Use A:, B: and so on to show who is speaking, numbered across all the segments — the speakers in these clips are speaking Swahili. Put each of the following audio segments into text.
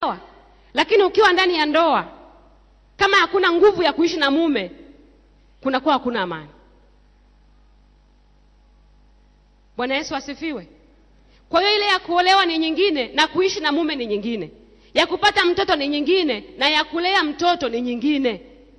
A: lakini ukiwa ndani ya ndoa kama hakuna nguvu ya kuishi na mume kunakuwa hakuna amani bwana yesu asifiwe kwa hiyo ile ya kuolewa ni nyingine na kuishi na mume ni nyingine ya kupata mtoto ni nyingine na ya kulea mtoto ni nyingine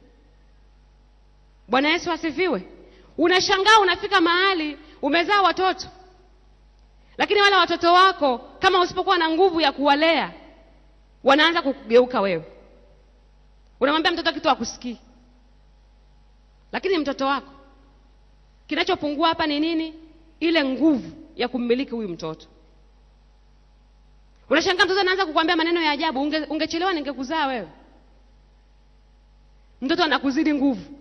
A: bwana yesu asifiwe unashangaa unafika mahali umezaa watoto lakini wale watoto wako kama usipokuwa na nguvu ya kuwalea wanaanza kukugeuka wewe unamwambia mtoto kitu akusikii lakini mtoto wako kinachopungua hapa ni nini ile nguvu ya kummiliki huyu mtoto unashangaa mtoto anaanza kukwambia maneno ya ajabu unge, ungechelewa ningekuzaa wewe mtoto anakuzidi nguvu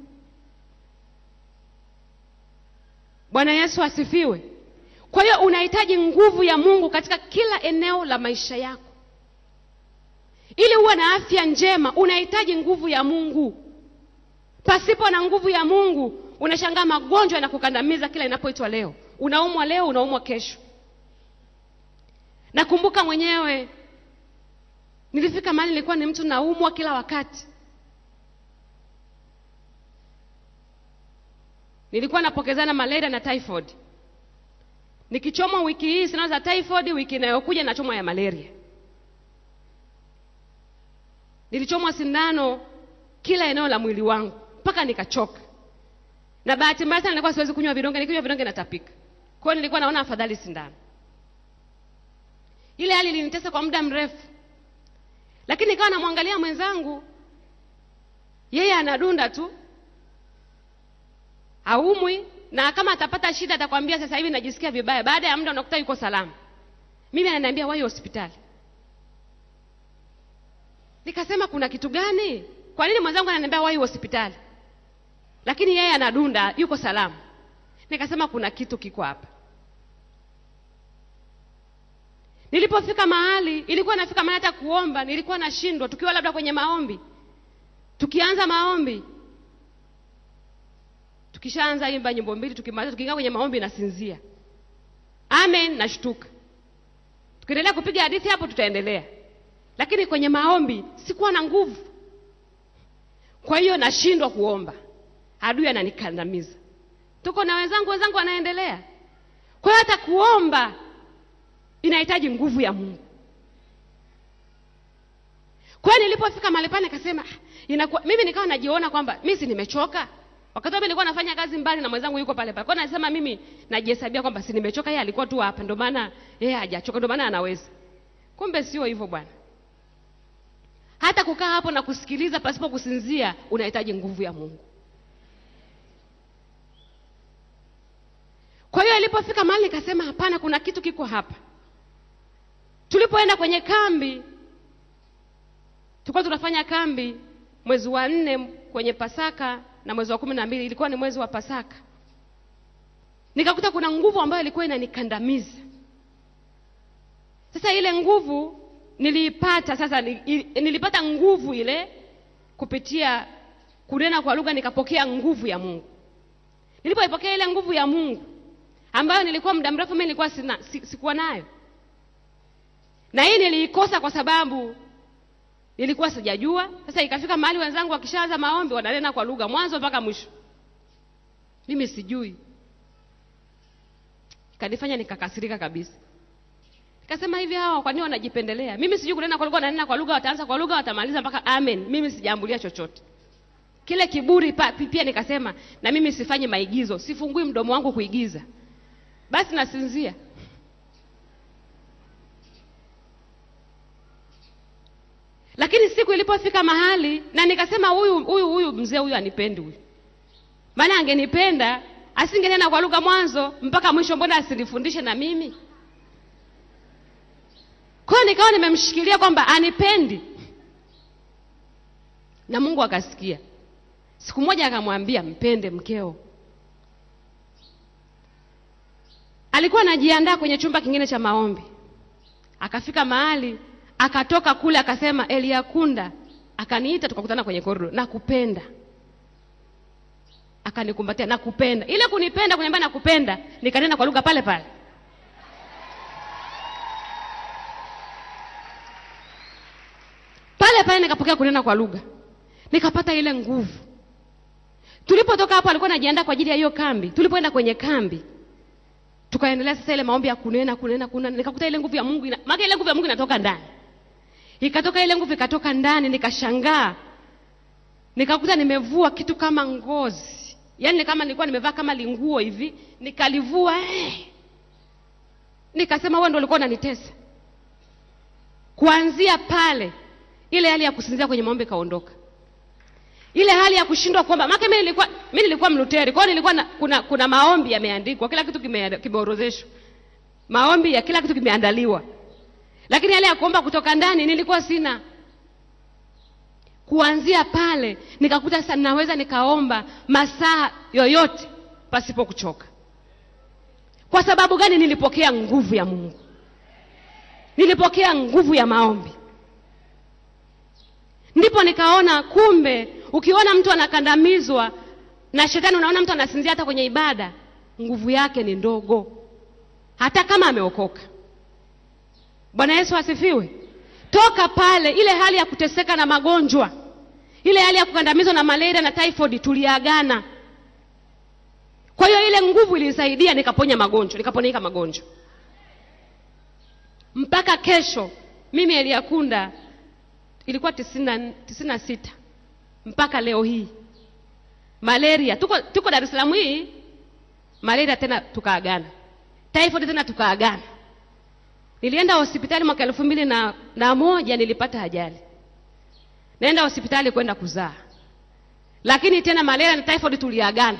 A: bwana yesu asifiwe kwa hiyo unahitaji nguvu ya mungu katika kila eneo la maisha yako ili uwe na afya njema unahitaji nguvu ya mungu pasipo na nguvu ya mungu unashangaa magonjwa yanakukandamiza kila inapoitwa leo unaumwa leo unaumwa kesho nakumbuka mwenyewe nilifika mahali nilikuwa ni mtu naumwa kila wakati nilikuwa napokezana malaria na typhoid nikichomwa wiki hii sindano za typhoid wiki inayokuja nachomwa ya malaria nilichomwa sindano kila eneo la mwili wangu mpaka nikachoka na bahati mbaya sana nilikuwa siwezi kunywa vidonge nikinywa vidonge natapika kwa hiyo nilikuwa naona afadhali sindano ile hali ilinitesa kwa muda mrefu lakini nikawa namwangalia mwenzangu yeye anadunda tu haumwi na kama atapata shida atakwambia sasa hivi najisikia vibaya baada ya muda unakuta yuko salama mimi ananiambia wai hospitali nikasema kuna kitu gani kwa nini mwenzangu ananiambia wai hospitali lakini yeye anadunda yuko salama nikasema kuna kitu kiko hapa nilipofika mahali ilikuwa nafika mahali hata kuomba nilikuwa nashindwa tukiwa labda kwenye maombi tukianza maombi tukishaanza imba nyimbo mbili tukimaliza tukiingia kwenye maombi nasinzia amen nashtuka tukiendelea kupiga hadithi hapo tutaendelea lakini kwenye maombi sikuwa na nguvu kwa hiyo nashindwa kuomba adui ananikandamiza tuko na wenzangu wenzangu wanaendelea kwa hiyo hata kuomba inahitaji nguvu ya mungu kwa hiyo nilipofika mahali pale nikasema "Ah, inakuwa mimi nikawa najiona kwamba mi si nimechoka wakati mimi nilikuwa nafanya kazi mbali na mwenzangu yuko pale pale kwa hiyo nasema mimi najihesabia kwamba si nimechoka yeye alikuwa tu hapa ndio maana yeye hajachoka ndio maana anaweza kumbe sio hivyo bwana hata kukaa hapo na kusikiliza pasipo kusinzia unahitaji nguvu ya mungu kwa hiyo ilipofika mahali nikasema hapana kuna kitu kiko hapa tulipoenda kwenye kambi tulikuwa tunafanya kambi mwezi wa nne kwenye pasaka na mwezi wa kumi na mbili ilikuwa ni mwezi wa pasaka nikakuta kuna nguvu ambayo ilikuwa inanikandamiza sasa ile nguvu niliipata sasa ni- i- nilipata nguvu ile kupitia kunena kwa lugha nikapokea nguvu ya mungu nilipoipokea ile nguvu ya mungu ambayo nilikuwa muda mrefu mimi nilikuwa sina, si, sikuwa nayo na hii niliikosa kwa sababu nilikuwa sijajua sasa ikafika mahali wenzangu wakishaanza maombi wananena kwa lugha mwanzo mpaka mwisho mimi sijui ikanifanya nikakasirika kabisa nikasema hivi hawa kwa nini wanajipendelea mimi sijui kunena kwa lugha wananena kwa lugha wataanza kwa lugha watamaliza mpaka amen mimi sijaambulia chochote kile kiburi pa, pia nikasema na mimi sifanyi maigizo sifungui mdomo wangu kuigiza basi nasinzia lakini siku ilipofika mahali na nikasema huyu huyu huyu mzee huyu anipendi huyu maana angenipenda asingenena kwa lugha mwanzo mpaka mwisho mbona asinifundishe na mimi kwa hiyo nikawa nimemshikilia kwamba anipendi na mungu akasikia siku moja akamwambia mpende mkeo alikuwa anajiandaa kwenye chumba kingine cha maombi akafika mahali akatoka kule akasema eliakunda akaniita tukakutana kwenye korido nakupenda akanikumbatia nakupenda ile kunipenda kuniambia nakupenda nikanena kwa lugha pale pale pale pale nikapokea kunena kwa lugha nikapata ile nguvu tulipotoka hapo alikuwa anajiandaa kwa ajili ya hiyo kambi tulipoenda kwenye kambi tukaendelea sasa ile maombi ya kunena kunena kunena nikakuta ile nguvu ya mungu ina, maana ile nguvu ya mungu inatoka ndani ikatoka ile nguvu ikatoka ndani nikashangaa nikakuta nimevua kitu kama ngozi yaani ni kama nilikuwa nimevaa kama linguo hivi nikalivua eh. nikasema wewe ndio ulikuwa unanitesa kuanzia pale ile hali ya kusinzia kwenye maombi ikaondoka ile hali ya kushindwa kuomba maana mimi nilikuwa mimi nilikuwa mluteri kwa hiyo nilikuwa na, kuna kuna maombi yameandikwa kila kitu kime- kimeorodheshwa maombi ya kila kitu kimeandaliwa lakini hali ya kuomba kutoka ndani nilikuwa sina kuanzia pale nikakuta sasa naweza nikaomba masaa yoyote pasipo kuchoka kwa sababu gani nilipokea nguvu ya mungu nilipokea nguvu ya maombi ndipo nikaona kumbe ukiona mtu anakandamizwa na shetani unaona mtu anasinzia hata kwenye ibada nguvu yake ni ndogo hata kama ameokoka bwana yesu asifiwe toka pale ile hali ya kuteseka na magonjwa ile hali ya kukandamizwa na malaria na typhoid tuliagana kwa hiyo ile nguvu ilinisaidia nikaponya magonjwa nikaponika magonjwa mpaka kesho mimi eliakunda ilikuwa tisini na- tisini na sita mpaka leo hii malaria tuko, tuko dar es salaam hii malaria tena tukaagana typhoid tena tukaagana nilienda hospitali mwaka elfu mbili na, na moja nilipata ajali naenda hospitali kwenda kuzaa lakini tena malaria na typhoid tuliagana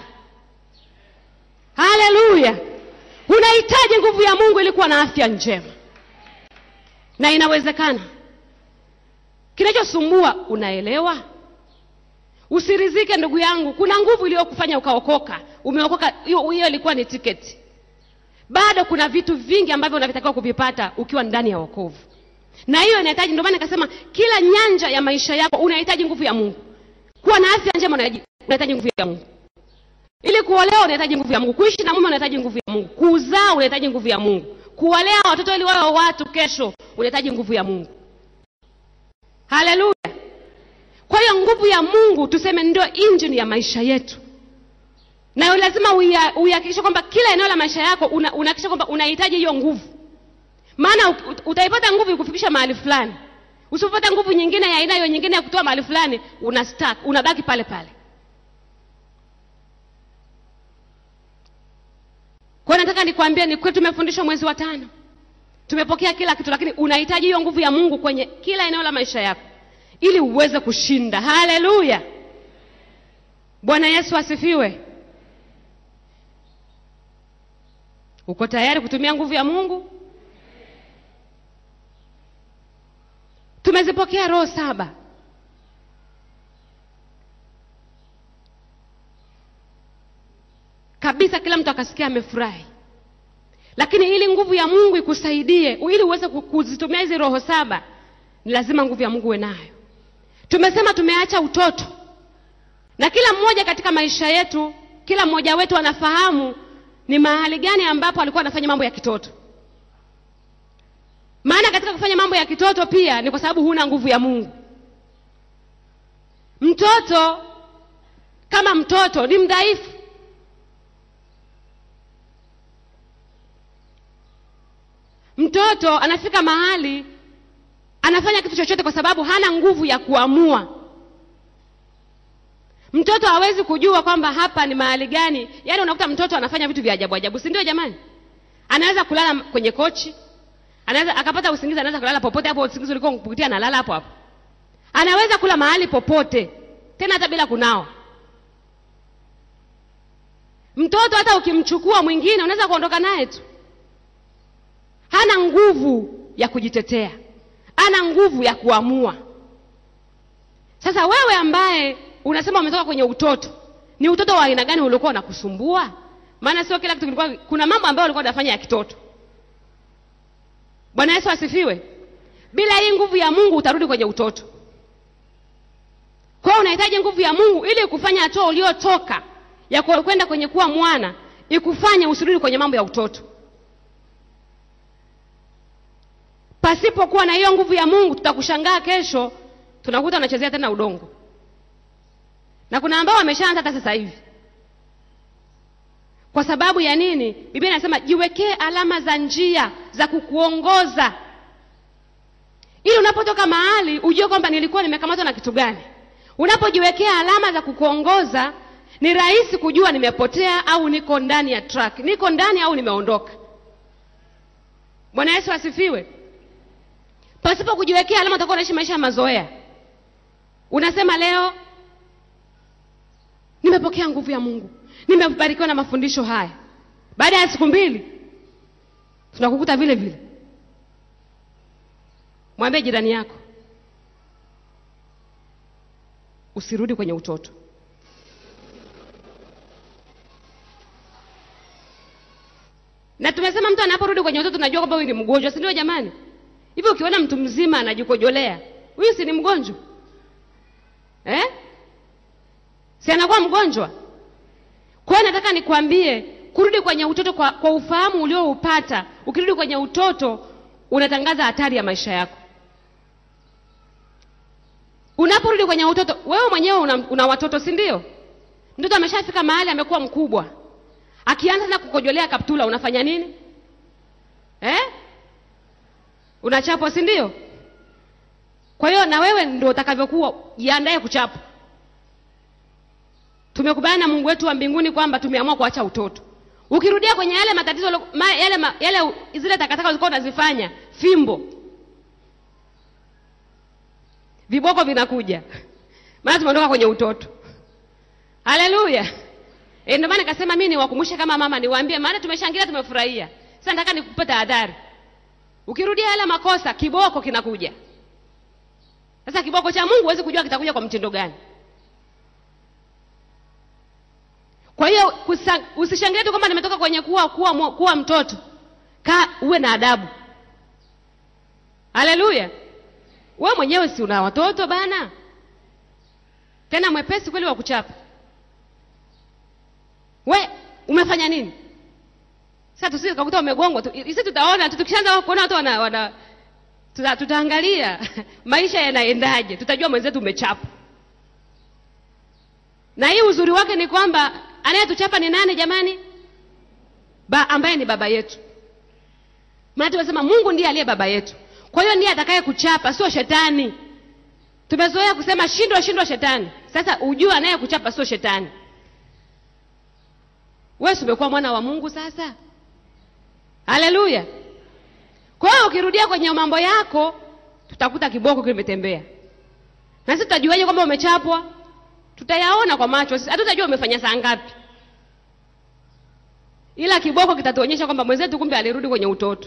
A: haleluya unahitaji nguvu ya mungu ili kuwa na afya njema na inawezekana kinachosumbua unaelewa usirizike ndugu yangu kuna nguvu iliyokufanya ukaokoka umeokoka hiyo hiyo ilikuwa ni tiketi bado kuna vitu vingi ambavyo unavitakiwa kuvipata ukiwa ndani ya wokovu na hiyo inahitaji ndio maana nikasema kila nyanja ya maisha yako unahitaji nguvu ya mungu kuwa na afya njema unahitaji unahitaji nguvu ya mungu ili kuolewa unahitaji nguvu ya mungu kuishi na mume unahitaji nguvu ya mungu kuzaa unahitaji nguvu ya mungu kuwalea watoto ili wawe watu kesho unahitaji nguvu ya mungu haleluya kwa hiyo nguvu ya mungu tuseme ndio injini ya maisha yetu na lazima uia- uihakikishe kwamba kila eneo la maisha yako una- unahakikisha kwamba unahitaji hiyo nguvu maana u- ut- utaipata nguvu ikufikisha mahali fulani usipopata nguvu nyingine ya aina hiyo nyingine ya kutoa mahali fulani una stuck, unabaki pale pale kwa hiyo nataka nikwambie ni kweli tumefundishwa mwezi wa tano tumepokea kila kitu lakini unahitaji hiyo nguvu ya mungu kwenye kila eneo la maisha yako ili uweze kushinda haleluya bwana yesu asifiwe uko tayari kutumia nguvu ya mungu tumezipokea roho saba kabisa kila mtu akasikia amefurahi lakini ili nguvu ya mungu ikusaidie ili uweze ku- kuzitumia hizi roho saba ni lazima nguvu ya mungu uwe nayo tumesema tumeacha utoto na kila mmoja katika maisha yetu kila mmoja wetu anafahamu ni mahali gani ambapo alikuwa anafanya mambo ya kitoto maana katika kufanya mambo ya kitoto pia ni kwa sababu huna nguvu ya mungu mtoto kama mtoto ni mdhaifu mtoto anafika mahali anafanya kitu chochote kwa sababu hana nguvu ya kuamua mtoto hawezi kujua kwamba hapa ni mahali gani yaani unakuta mtoto anafanya vitu vya ajabu ajabu si ndio jamani anaweza kulala kwenye kochi anaweza akapata usingizi anaweza kulala popote hapo usingizi ulikuwa kupitia analala hapo hapo anaweza kula mahali popote tena hata bila kunawa mtoto hata ukimchukua mwingine unaweza kuondoka naye tu hana nguvu ya kujitetea ana nguvu ya kuamua sasa wewe ambaye unasema umetoka kwenye utoto ni utoto wa aina gani uliokuwa unakusumbua maana sio kila kitu kilikuwa kuna mambo ambayo ulikuwa unafanya ya kitoto bwana yesu asifiwe bila hii nguvu ya mungu utarudi kwenye utoto kwa hiyo unahitaji nguvu ya mungu ili kufanya hatua uliotoka ya ku- kwenda kwenye kuwa mwana ikufanye usirudi kwenye mambo ya utoto pasipokuwa na hiyo nguvu ya mungu tutakushangaa kesho tunakuta wanachezea tena udongo, na kuna ambao wameshaanza hata sasa hivi. Kwa sababu ya nini? Biblia inasema jiwekee alama za njia za kukuongoza, ili unapotoka mahali ujue kwamba nilikuwa nimekamatwa na kitu gani. Unapojiwekea alama za kukuongoza, ni rahisi kujua nimepotea au niko ndani ya track, niko ndani au nimeondoka. Bwana Yesu asifiwe. Pasipo kujiwekea alama, utakuwa unaishi maisha ya mazoea. Unasema leo nimepokea nguvu ya Mungu, nimebarikiwa na mafundisho haya. Baada ya siku mbili tunakukuta vile vile. Mwambie jirani yako, usirudi kwenye utoto. Na tumesema mtu anaporudi kwenye utoto tunajua kwamba huyu ni mgonjwa, si ndio jamani? Hivi ukiona mtu mzima anajikojolea, huyu si ni mgonjwa eh? Si anakuwa mgonjwa? Kwa hiyo nataka nikwambie, kurudi kwenye utoto kwa, kwa ufahamu ulioupata, ukirudi kwenye utoto unatangaza hatari ya maisha yako. Unaporudi kwenye utoto, wewe mwenyewe una, una watoto, si ndio? Mtoto ameshafika mahali amekuwa mkubwa, akianza tena kukojolea kaptula, unafanya nini eh? Unachapwa, si ndio? Kwa hiyo na wewe ndio utakavyokuwa, jiandae kuchapwa. Tumekubaliana na Mungu wetu wa mbinguni kwamba tumeamua kuacha utoto. Ukirudia kwenye yale matatizo ma, yale, ma, yale zile takataka ulikuwa unazifanya, fimbo, viboko vinakuja, maana tumeondoka kwenye utoto. Haleluya! E, ndio maana nikasema mimi niwakumbushe kama mama, niwaambie, maana tumeshangilia, tumefurahia. Sasa nataka nikupe tahadhari, ukirudia yale makosa, kiboko kinakuja. Sasa kiboko cha Mungu huwezi kujua kitakuja kwa mtindo gani. Kwa hiyo usishangilie tu kwamba nimetoka kwenye kuwa, kuwa, kuwa mtoto. Kaa uwe na adabu. Haleluya! Wewe mwenyewe si una watoto bana, tena mwepesi kweli wa kuchapa. We umefanya nini? Sasa tusije tukakuta umegongwa tu. Sisi tutaona tu, tukishaanza kuona watu wana, wana tuta, tutaangalia maisha yanaendaje, tutajua mwenzetu umechapa. Na hii uzuri wake ni kwamba anayetuchapa ni nani jamani? Ba, ambaye ni baba yetu. Maana tumesema Mungu ndiye aliye baba yetu, kwa hiyo ndiye atakaye kuchapa, sio shetani. Tumezoea kusema shindwa, shindwa shetani. Sasa ujue anayekuchapa sio shetani. Wewe umekuwa mwana wa Mungu sasa. Haleluya! Kwa hiyo ukirudia kwenye mambo yako, tutakuta kiboko kimetembea, na sisi tutajuaje kwamba umechapwa? Tutayaona kwa macho, hatutajua umefanya saa ngapi, ila kiboko kitatuonyesha kwamba mwenzetu kumbe alirudi kwenye utoto.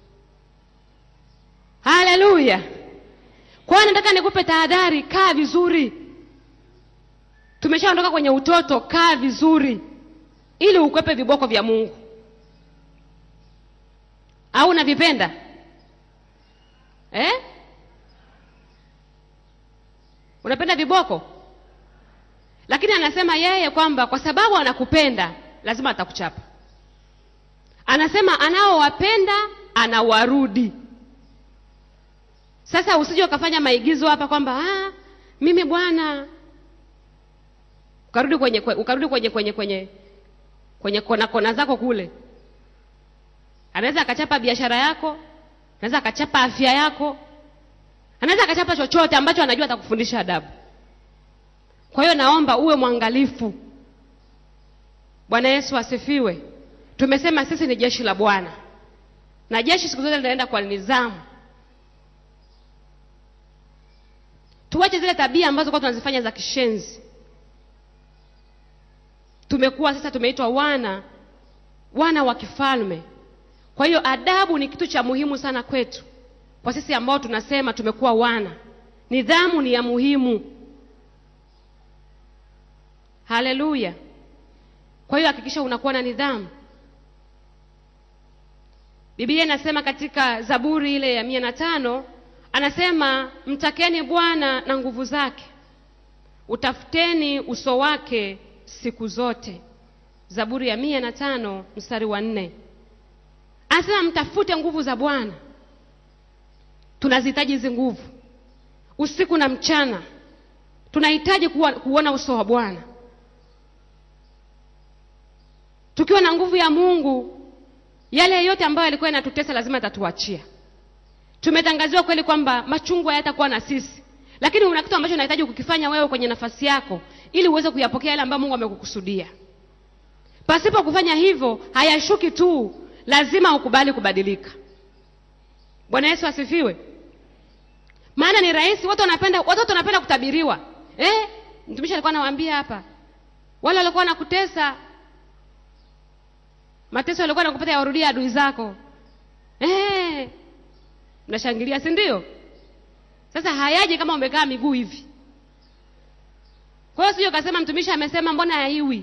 A: Haleluya! Kwa hiyo nataka nikupe tahadhari, kaa vizuri. Tumeshaondoka kwenye utoto, kaa vizuri ili ukwepe viboko vya Mungu. Au unavipenda eh? Unapenda viboko? Lakini anasema yeye kwamba kwa sababu anakupenda lazima atakuchapa. Anasema anaowapenda anawarudi. Sasa usije ukafanya maigizo hapa kwamba ah, mimi bwana, ukarudi kwenye ukarudi kwenye kwenye kwenye kwenye kona kona zako kule. Anaweza akachapa biashara yako, anaweza akachapa afya yako, anaweza akachapa chochote ambacho anajua atakufundisha adabu. Kwa hiyo naomba uwe mwangalifu. Bwana Yesu asifiwe. Tumesema sisi ni jeshi la Bwana, na jeshi siku zote linaenda kwa nidhamu. Tuache zile tabia ambazo kwa tunazifanya za kishenzi. Tumekuwa sasa tumeitwa wana wana wa kifalme. Kwa hiyo adabu ni kitu cha muhimu sana kwetu, kwa sisi ambao tunasema tumekuwa wana. Nidhamu ni ya muhimu. Haleluya! Kwa hiyo hakikisha unakuwa na nidhamu. Biblia inasema katika Zaburi ile ya mia na tano anasema mtakeni Bwana na nguvu zake, utafuteni uso wake siku zote. Zaburi ya mia na tano mstari wa nne anasema mtafute nguvu za Bwana. Tunazihitaji hizi nguvu. usiku na mchana tunahitaji kuwa, kuona uso wa bwana tukiwa na nguvu ya mungu yale yote ambayo yalikuwa yanatutesa lazima yatatuachia tumetangaziwa kweli kwamba machungu hayatakuwa na sisi lakini una kitu ambacho unahitaji kukifanya wewe kwenye nafasi yako ili uweze kuyapokea yale ambayo mungu amekukusudia pasipo kufanya hivyo hayashuki tu lazima ukubali kubadilika bwana yesu asifiwe maana ni rahisi watu wanapenda watoto wanapenda kutabiriwa eh? mtumishi alikuwa anawaambia hapa wale walikuwa wanakutesa mateso yalikuwa nakupata yawarudia adui zako eh? mnashangilia si ndio sasa hayaji kama umekaa miguu hivi kwa hiyo sio kasema mtumishi amesema mbona haiwi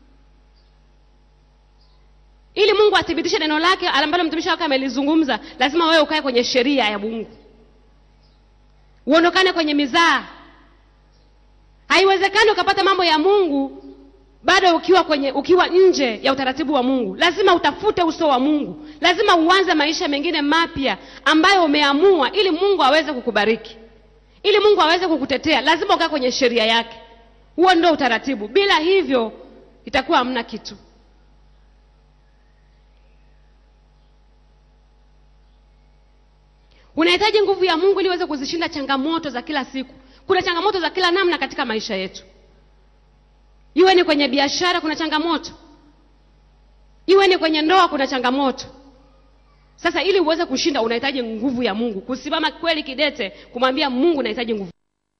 A: ili mungu athibitishe neno lake ambalo mtumishi wake amelizungumza lazima wewe ukae kwenye sheria ya mungu uondokane kwenye mizaa haiwezekani ukapata mambo ya mungu bado ukiwa kwenye ukiwa nje ya utaratibu wa mungu lazima utafute uso wa mungu lazima uanze maisha mengine mapya ambayo umeamua ili mungu aweze kukubariki ili mungu aweze kukutetea lazima ukae kwenye sheria yake huo ndio utaratibu bila hivyo itakuwa hamna kitu unahitaji nguvu ya mungu ili uweze kuzishinda changamoto za kila siku kuna changamoto za kila namna katika maisha yetu iwe ni kwenye biashara kuna changamoto iwe ni kwenye ndoa kuna changamoto sasa ili uweze kushinda unahitaji nguvu ya mungu kusimama kweli kidete kumwambia mungu nahitaji nguvu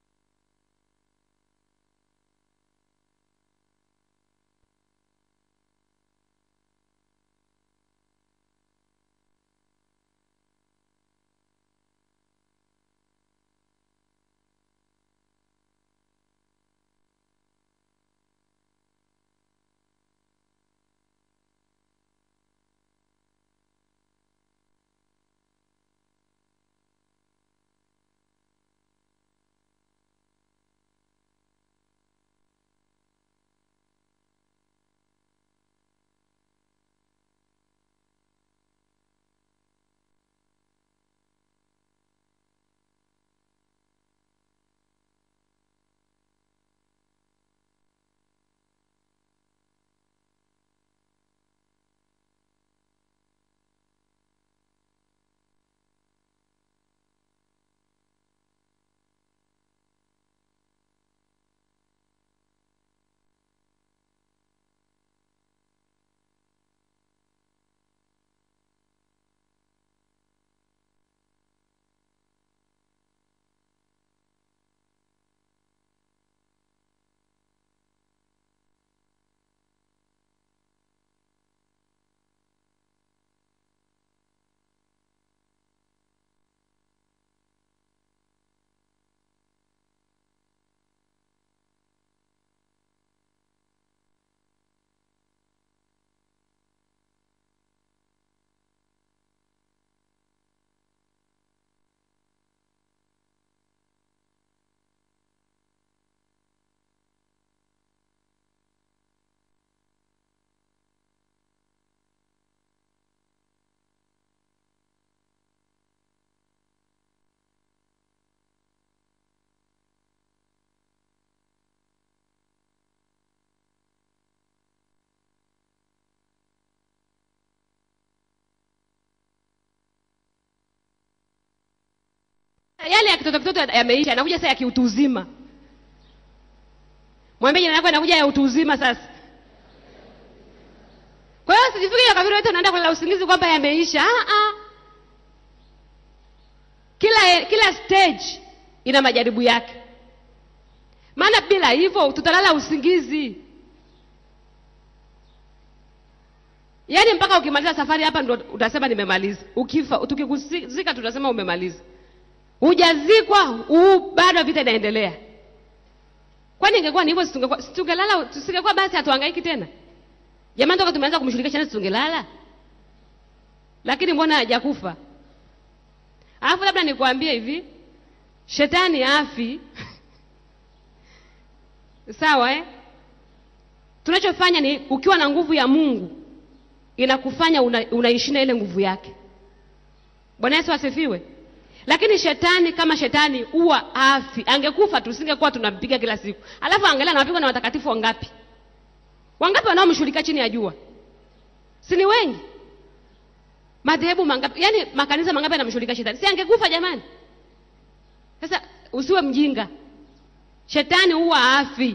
A: yale ya kitoto kitoto yameisha yanakuja sasa ya kiutu uzima mwambie jina lako yanakuja ya utu uzima sasa kwa hiyo sijifikiri kabiri wote unaenda kulala usingizi kwamba yameisha ah, ah. kila kila stage ina majaribu yake maana bila hivyo tutalala usingizi yaani mpaka ukimaliza safari hapa ndo utasema nimemaliza ukifa tukikuzika tutasema umemaliza hujazikwa huu bado vita inaendelea kwani ingekuwa ni hivyo situngekuwa- situngelala tusingekuwa basi hatuhangaiki tena jamani toka tumeanza kumshirikisha nani tungelala lakini mbona hajakufa alafu labda nikuambie hivi shetani afi sawa eh? tunachofanya ni ukiwa na nguvu ya mungu inakufanya una, unaishinda ile nguvu yake bwana yesu asifiwe lakini shetani kama shetani huwa afi angekufa tusingekuwa tunampiga kila siku alafu angalia anapigwa na watakatifu wangapi wangapi wanaomshughulika chini ya jua si ni wengi madhehebu mangapi yaani makanisa mangapi yanamshughulika shetani si angekufa jamani sasa usiwe mjinga shetani huwa afi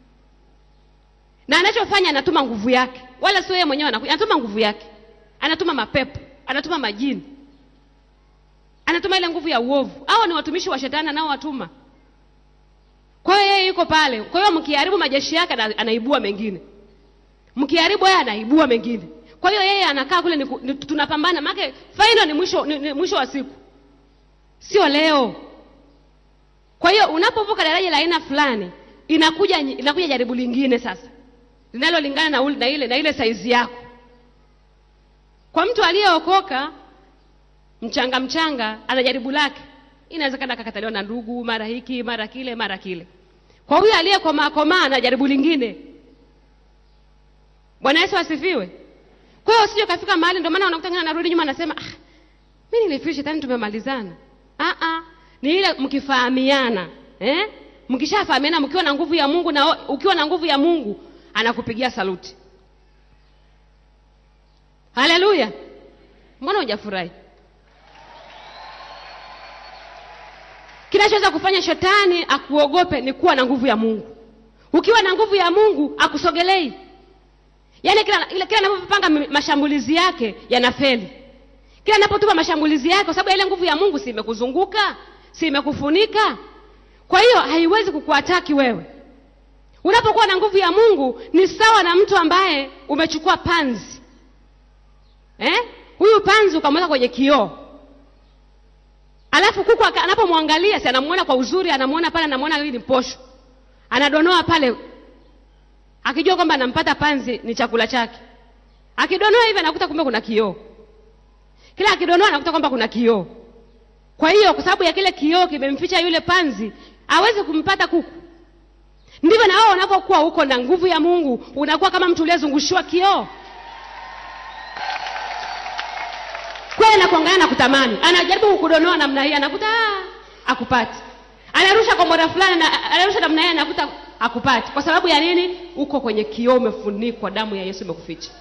A: na anachofanya anatuma nguvu yake wala sio yeye mwenyewe anakuja anatuma nguvu yake anatuma mapepo anatuma majini anatuma ile nguvu ya uovu hao ni watumishi wa shetani anaowatuma kwa hiyo yeye yuko pale kwa hiyo mkiharibu majeshi yake ana- anaibua mengine mkiharibu yeye anaibua mengine kwa hiyo yeye anakaa kule ni, ku- ni, tunapambana maake final ni mwisho, ni, ni mwisho wa siku sio leo kwa hiyo unapovuka daraja la aina fulani inakuja inakuja jaribu lingine sasa linalolingana na, ule- na ile na ile saizi yako kwa mtu aliyeokoka mchanga mchanga ana jaribu lake inawezekana akakataliwa na ndugu mara hiki mara kile mara kile kwa huyu aliyekomaa komaa ana jaribu lingine bwana yesu asifiwe kwa hiyo usije ukafika mahali ndio maana unakuta ngine anarudi nyuma anasema ah, mi nilifikiri shetani tumemalizana ah, ah, ni ile mkifahamiana eh? mkishafahamiana mkiwa na nguvu ya mungu na ukiwa na nguvu ya mungu anakupigia saluti haleluya mbona hujafurahi kinachoweza kufanya shetani akuogope ni kuwa na nguvu ya mungu ukiwa na nguvu ya mungu akusogelei yaani kila ile- kila anapopanga mi- mashambulizi yake yanafeli kila anapotuma mashambulizi yake kwa sababu ya ile nguvu ya mungu si imekuzunguka si imekufunika kwa hiyo haiwezi kukuataki wewe unapokuwa na nguvu ya mungu ni sawa na mtu ambaye umechukua panzi eh? huyu panzi ukamweka kwenye kioo alafu kuku aka- anapomwangalia si anamuona kwa uzuri anamuona pale anamuona hii ni posho anadonoa pale akijua kwamba anampata panzi ni chakula chake akidonoa hivi anakuta kumbe kuna kioo kila akidonoa anakuta kwamba kuna kioo kwa hiyo kwa sababu ya kile kioo kimemficha yule panzi awezi kumpata kuku ndivyo na wewe unapokuwa huko na nguvu ya mungu unakuwa kama mtu uliyezungushiwa kioo kweli na kuangalia na kutamani anajaribu kukudonoa namna hii anakuta "Ah, akupati anarusha kombora fulani na anarusha namna hii anakuta akupati kwa sababu ya nini uko kwenye kioo umefunikwa damu ya yesu imekuficha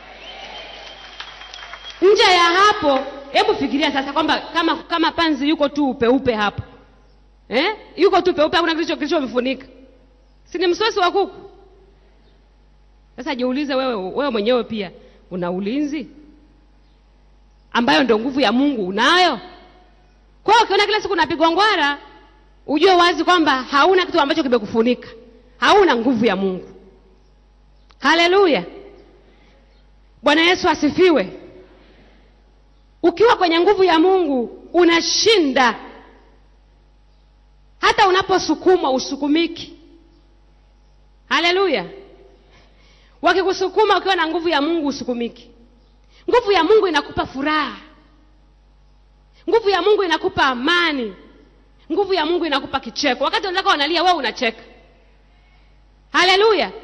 A: nje ya hapo hebu fikiria sasa kwamba kama kama panzi yuko tu upeupe hapo eh? yuko tu peupe hakuna kilicho kilichomfunika si ni msosi wa kuku sasa jiulize wewe wewe mwenyewe pia una ulinzi ambayo ndio nguvu ya mungu unayo kwa hiyo ukiona kila siku unapigwa ngwara ujue wazi kwamba hauna kitu ambacho kimekufunika hauna nguvu ya mungu haleluya bwana yesu asifiwe ukiwa kwenye nguvu ya mungu unashinda hata unaposukumwa usukumiki haleluya wakikusukuma ukiwa na nguvu ya mungu usukumiki nguvu ya mungu inakupa furaha nguvu ya mungu inakupa amani nguvu ya mungu inakupa kicheko wakati wenzako wanalia wewe unacheka haleluya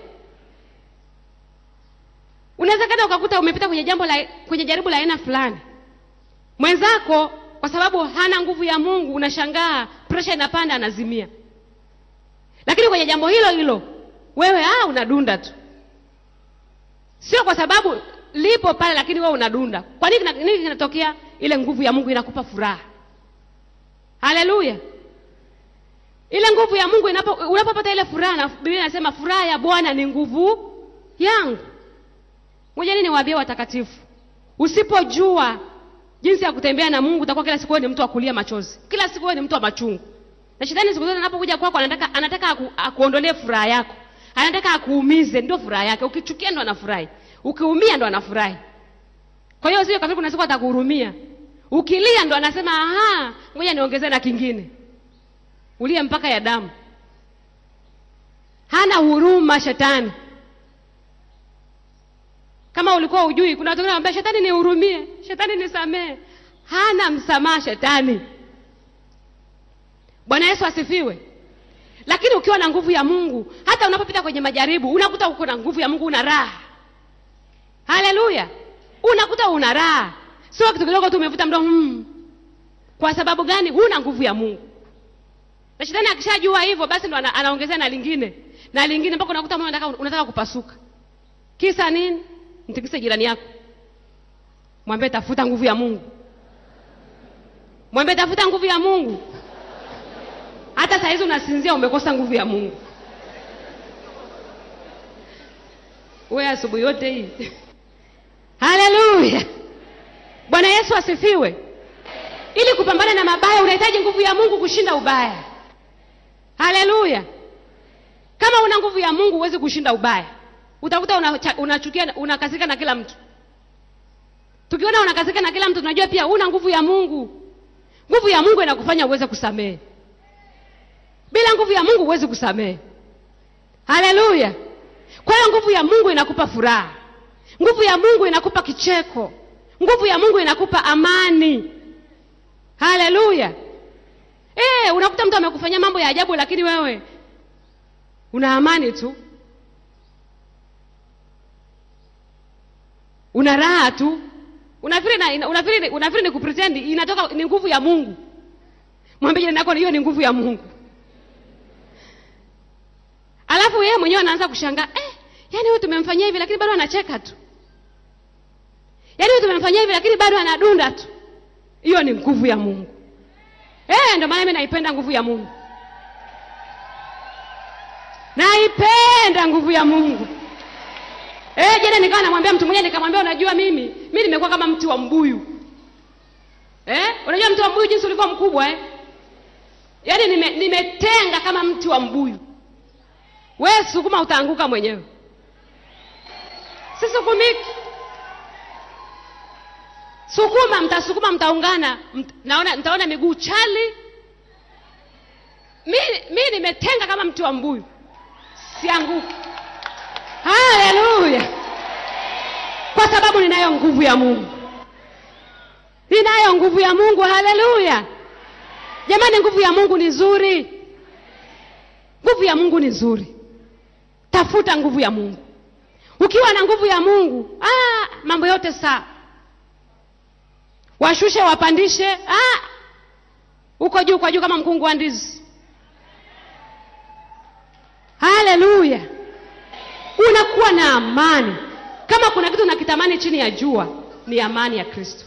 A: unawezekana ukakuta umepita kwenye jambo la kwenye jaribu la aina fulani mwenzako kwa sababu hana nguvu ya mungu unashangaa presha inapanda anazimia lakini kwenye jambo hilo hilo wewe ah, unadunda tu sio kwa sababu lipo pale lakini wewe unadunda kwa nini kina- nini kinatokea ile nguvu ya mungu inakupa furaha haleluya ile nguvu ya mungu inapo unapopata ile furaha na biblia inasema furaha ya bwana ni nguvu yangu moja nini niwaambie watakatifu usipojua jinsi ya kutembea na mungu utakuwa kila siku wewe ni mtu wa kulia machozi kila siku wewe ni mtu wa machungu na shetani siku zote anapokuja kwako anataka anataka aku, akuondolee furaha yako anataka akuumize ndio furaha yake ukichukia ndo anafurahi ukiumia ndo anafurahi kwa hiyo sio kafiri kuna siku atakuhurumia ukilia ndo anasema aha ngoja niongezee na kingine ulie mpaka ya damu hana huruma shetani kama ulikuwa ujui kuna watu wengine wanambia shetani nihurumie shetani nisamee hana msamaha shetani bwana yesu asifiwe lakini ukiwa na nguvu ya mungu hata unapopita kwenye majaribu unakuta uko na nguvu ya mungu una raha haleluya unakuta una raha sio kitu kidogo tu umevuta mdomo mm. kwa sababu gani huna nguvu ya mungu na shetani akishajua hivyo basi ndo ana, anaongezea na lingine na lingine mpaka unakuta moyo unataka, unataka kupasuka kisa nini mtikise jirani yako mwambie tafuta nguvu ya mungu mwambie tafuta nguvu ya mungu hata saa hizi unasinzia umekosa nguvu ya mungu we asubuhi yote hii haleluya bwana yesu asifiwe ili kupambana na mabaya unahitaji nguvu ya mungu kushinda ubaya haleluya kama una nguvu ya mungu huwezi kushinda ubaya utakuta unachukia una unachukia- unakasika na kila mtu tukiona unakasika na kila mtu tunajua pia una nguvu ya mungu nguvu ya mungu inakufanya uweze kusamehe bila nguvu ya mungu huwezi kusamehe haleluya kwa hiyo nguvu ya mungu inakupa furaha nguvu ya mungu inakupa kicheko nguvu ya mungu inakupa amani haleluya e, unakuta mtu amekufanyia mambo ya ajabu lakini wewe una amani tu una raha tu unafikiri na- ina- unafikiri unafikiri ni kupretend inatoka ni nguvu ya mungu mwambie jirani yako hiyo ni nguvu ya mungu alafu yeye mwenyewe anaanza kushangaa eh, yani huyu tumemfanyia hivi lakini bado anacheka tu yaani huyu tumemfanyia hivi lakini bado anadunda tu hiyo ni nguvu ya mungu eh, ndio maana mimi naipenda nguvu ya mungu naipenda nguvu ya mungu eh, jana nikawa namwambia mtu mmoja nikamwambia unajua mimi mi nimekuwa kama mti wa mbuyu eh? unajua mti wa mbuyu jinsi ulikuwa mkubwa eh? yaani nime, nimetenga kama mti wa mbuyu we sukuma utaanguka mwenyewe sisukumiki sukuma mtasukuma mtaungana mt, naona mtaona miguu chali mi, mi nimetenga kama mti wa mbuyu sianguki haleluya kwa sababu ninayo nguvu ya mungu ninayo nguvu ya mungu haleluya jamani nguvu ya mungu ni nzuri nguvu ya mungu ni nzuri tafuta nguvu ya mungu ukiwa na nguvu ya mungu ah, mambo yote sawa washushe wapandishe ah, uko juu kwa juu kama mkungu wa ndizi haleluya unakuwa na amani kama kuna kitu nakitamani chini ya jua ni amani ya kristo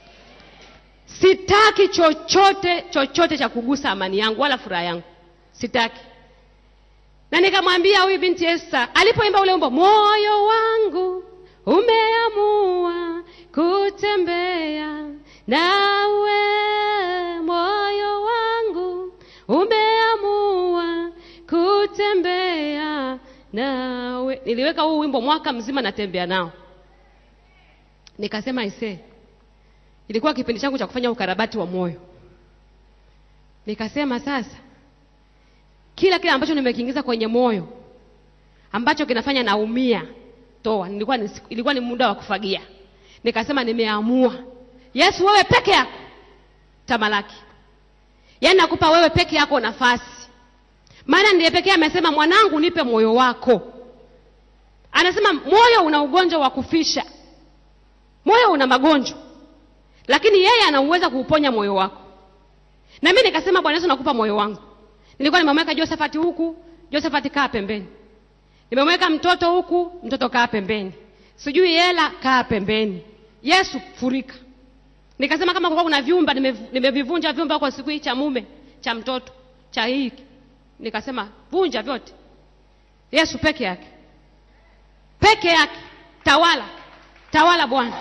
A: sitaki chochote chochote cha kugusa amani yangu wala furaha yangu sitaki na nikamwambia huyu binti Esther alipoimba ule wimbo, moyo wangu umeamua kutembea nawe, moyo wangu umeamua kutembea nawe. Niliweka huu wimbo mwaka mzima natembea nao, nikasema ise, ilikuwa kipindi changu cha kufanya ukarabati wa moyo. Nikasema sasa kila kile ambacho nimekiingiza kwenye moyo ambacho kinafanya naumia toa nilikuwa ni, ilikuwa ni muda wa kufagia nikasema nimeamua yesu wewe peke yako tamalaki yaani nakupa wewe peke yako nafasi maana ndiye pekee amesema mwanangu nipe moyo wako anasema moyo una ugonjwa wa kufisha moyo una magonjwa lakini yeye anauweza kuuponya moyo wako na mimi nikasema bwana yesu nakupa moyo wangu nilikuwa nimemweka josephat huku josephat kaa pembeni nimemweka mtoto huku mtoto kaa pembeni sijui hela kaa pembeni yesu furika nikasema kama kulikuwa kuna vyumba nimev- nimevivunja vyumba kwa siku hii cha mume cha mtoto cha hiki nikasema vunja vyote yesu peke yake peke yake tawala tawala bwana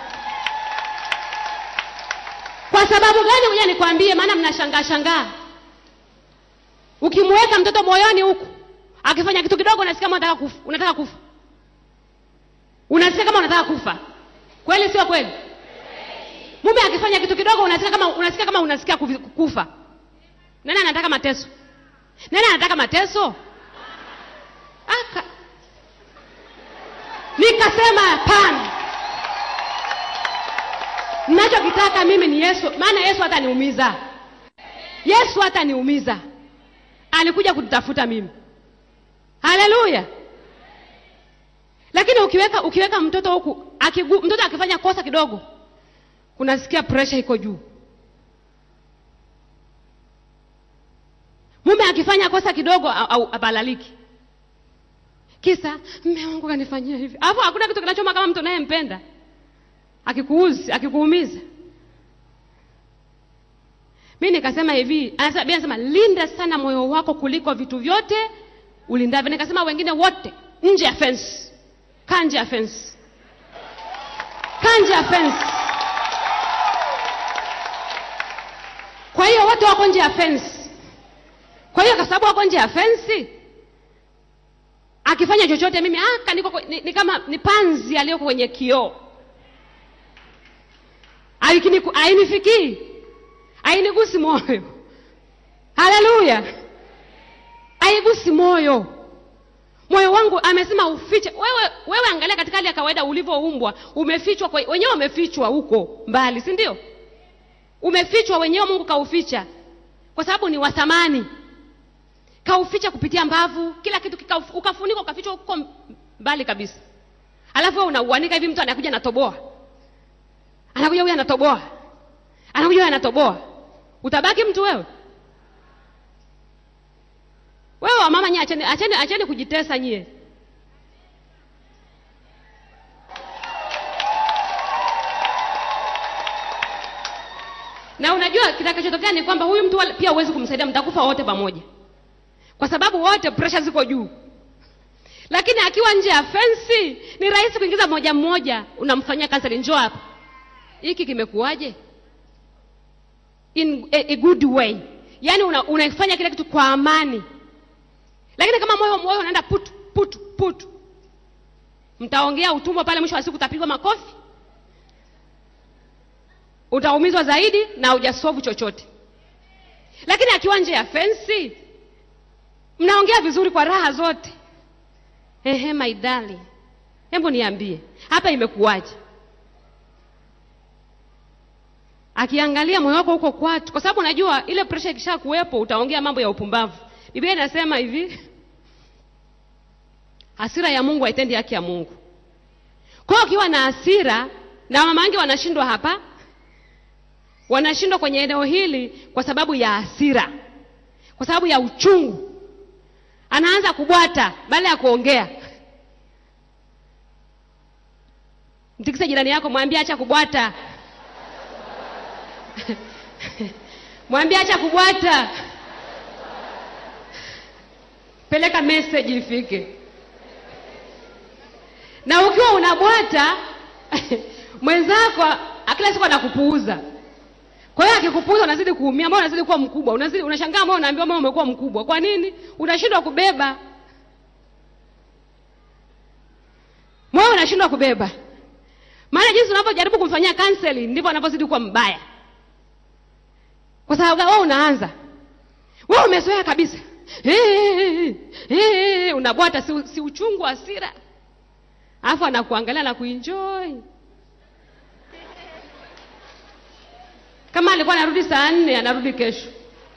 A: kwa sababu gani kuja nikwambie maana mnashangaa shangaa ukimweka mtoto moyoni huku akifanya kitu kidogo unasikia kama unataka kufa unataka kufa unasikia kama unataka kufa kweli sio kweli mume akifanya kitu kidogo unasikia kama unasikia kama unasikia kufi- kufa nani anataka mateso nani anataka mateso aka nikasema hapana nachokitaka mimi ni yesu maana yesu hataniumiza yesu hataniumiza alikuja kututafuta mimi haleluya lakini ukiweka ukiweka mtoto huku akigu, mtoto akifanya kosa kidogo unasikia presha iko juu mume akifanya kosa kidogo au, au abalaliki kisa mme wangu kanifanyia hivi alafu hakuna kitu kinachoma kama mtu unayempenda akikuuzi akikuumiza mi nikasema hivi anasema, Biblia anasema linda sana moyo wako kuliko vitu vyote ulindavyo nikasema wengine wote nje ya fence kaa nje ya fence kaa nje ya fence kwa hiyo wote wako nje ya fence kwa hiyo kwa sababu wako nje ya fensi akifanya chochote mimi aka niko kwe- ni, ni kama ni panzi aliyoko kwenye kioo Haikini- hainifikii hainigusi moyo haleluya haigusi moyo moyo wangu amesema ufiche wewe wewe angalia katika hali ya kawaida ulivyoumbwa umefichwa kwa- wenyewe umefichwa huko mbali si ndio umefichwa wenyewe mungu kauficha kwa sababu ni wa thamani kauficha kupitia mbavu kila kitu kika, ukafunika ukafichwa huko mbali kabisa alafu wewe unauanika hivi mtu anakuja anatoboa anakuja huyu anatoboa anakuja huyu anatoboa utabaki mtu wewe wewe wamama nyie acheni, acheni, acheni kujitesa nyie na unajua kitakachotokea ni kwamba huyu mtu wala- pia huwezi kumsaidia mtakufa wote pamoja kwa sababu wote presha ziko juu lakini akiwa nje ya fensi ni rahisi kuingiza mmoja mmoja unamfanyia kanseli njoo hapa hiki kimekuwaje in a, a good way yaani una, unaifanya kila kitu kwa amani lakini kama moyo moyo unaenda putu putu putu mtaongea utumwa pale mwisho wa siku utapigwa makofi utaumizwa zaidi na hujasovu chochote lakini akiwa nje ya fensi mnaongea vizuri kwa raha zote ehe maidali hebu niambie hapa imekuwaje akiangalia moyo wako huko kwatu kwa sababu unajua ile presha ikisha kuwepo utaongea mambo ya upumbavu biblia inasema hivi hasira ya mungu haitendi haki ya mungu kwa hiyo ukiwa na hasira na mama wangi wanashindwa hapa wanashindwa kwenye eneo hili kwa sababu ya hasira kwa sababu ya uchungu anaanza kubwata baada ya kuongea mtikise jirani yako mwambie acha kubwata mwambie acha kubwata peleka message ifike na ukiwa unabwata mwenzako kila siku anakupuuza kwa hiyo akikupuuza unazidi kuumia moyo unazidi kuwa mkubwa unazidi unashangaa moyo unaambiwa moyo umekuwa mkubwa kwa nini unashindwa kubeba moyo unashindwa kubeba maana jinsi unavyojaribu kumfanyia counseling ndivyo anavyozidi kuwa mbaya kwa sababu wewe unaanza wewe umezoea kabisa hey, hey, unabwata si, si uchungu hasira alafu anakuangalia na kuenjoy kama alikuwa anarudi saa nne anarudi kesho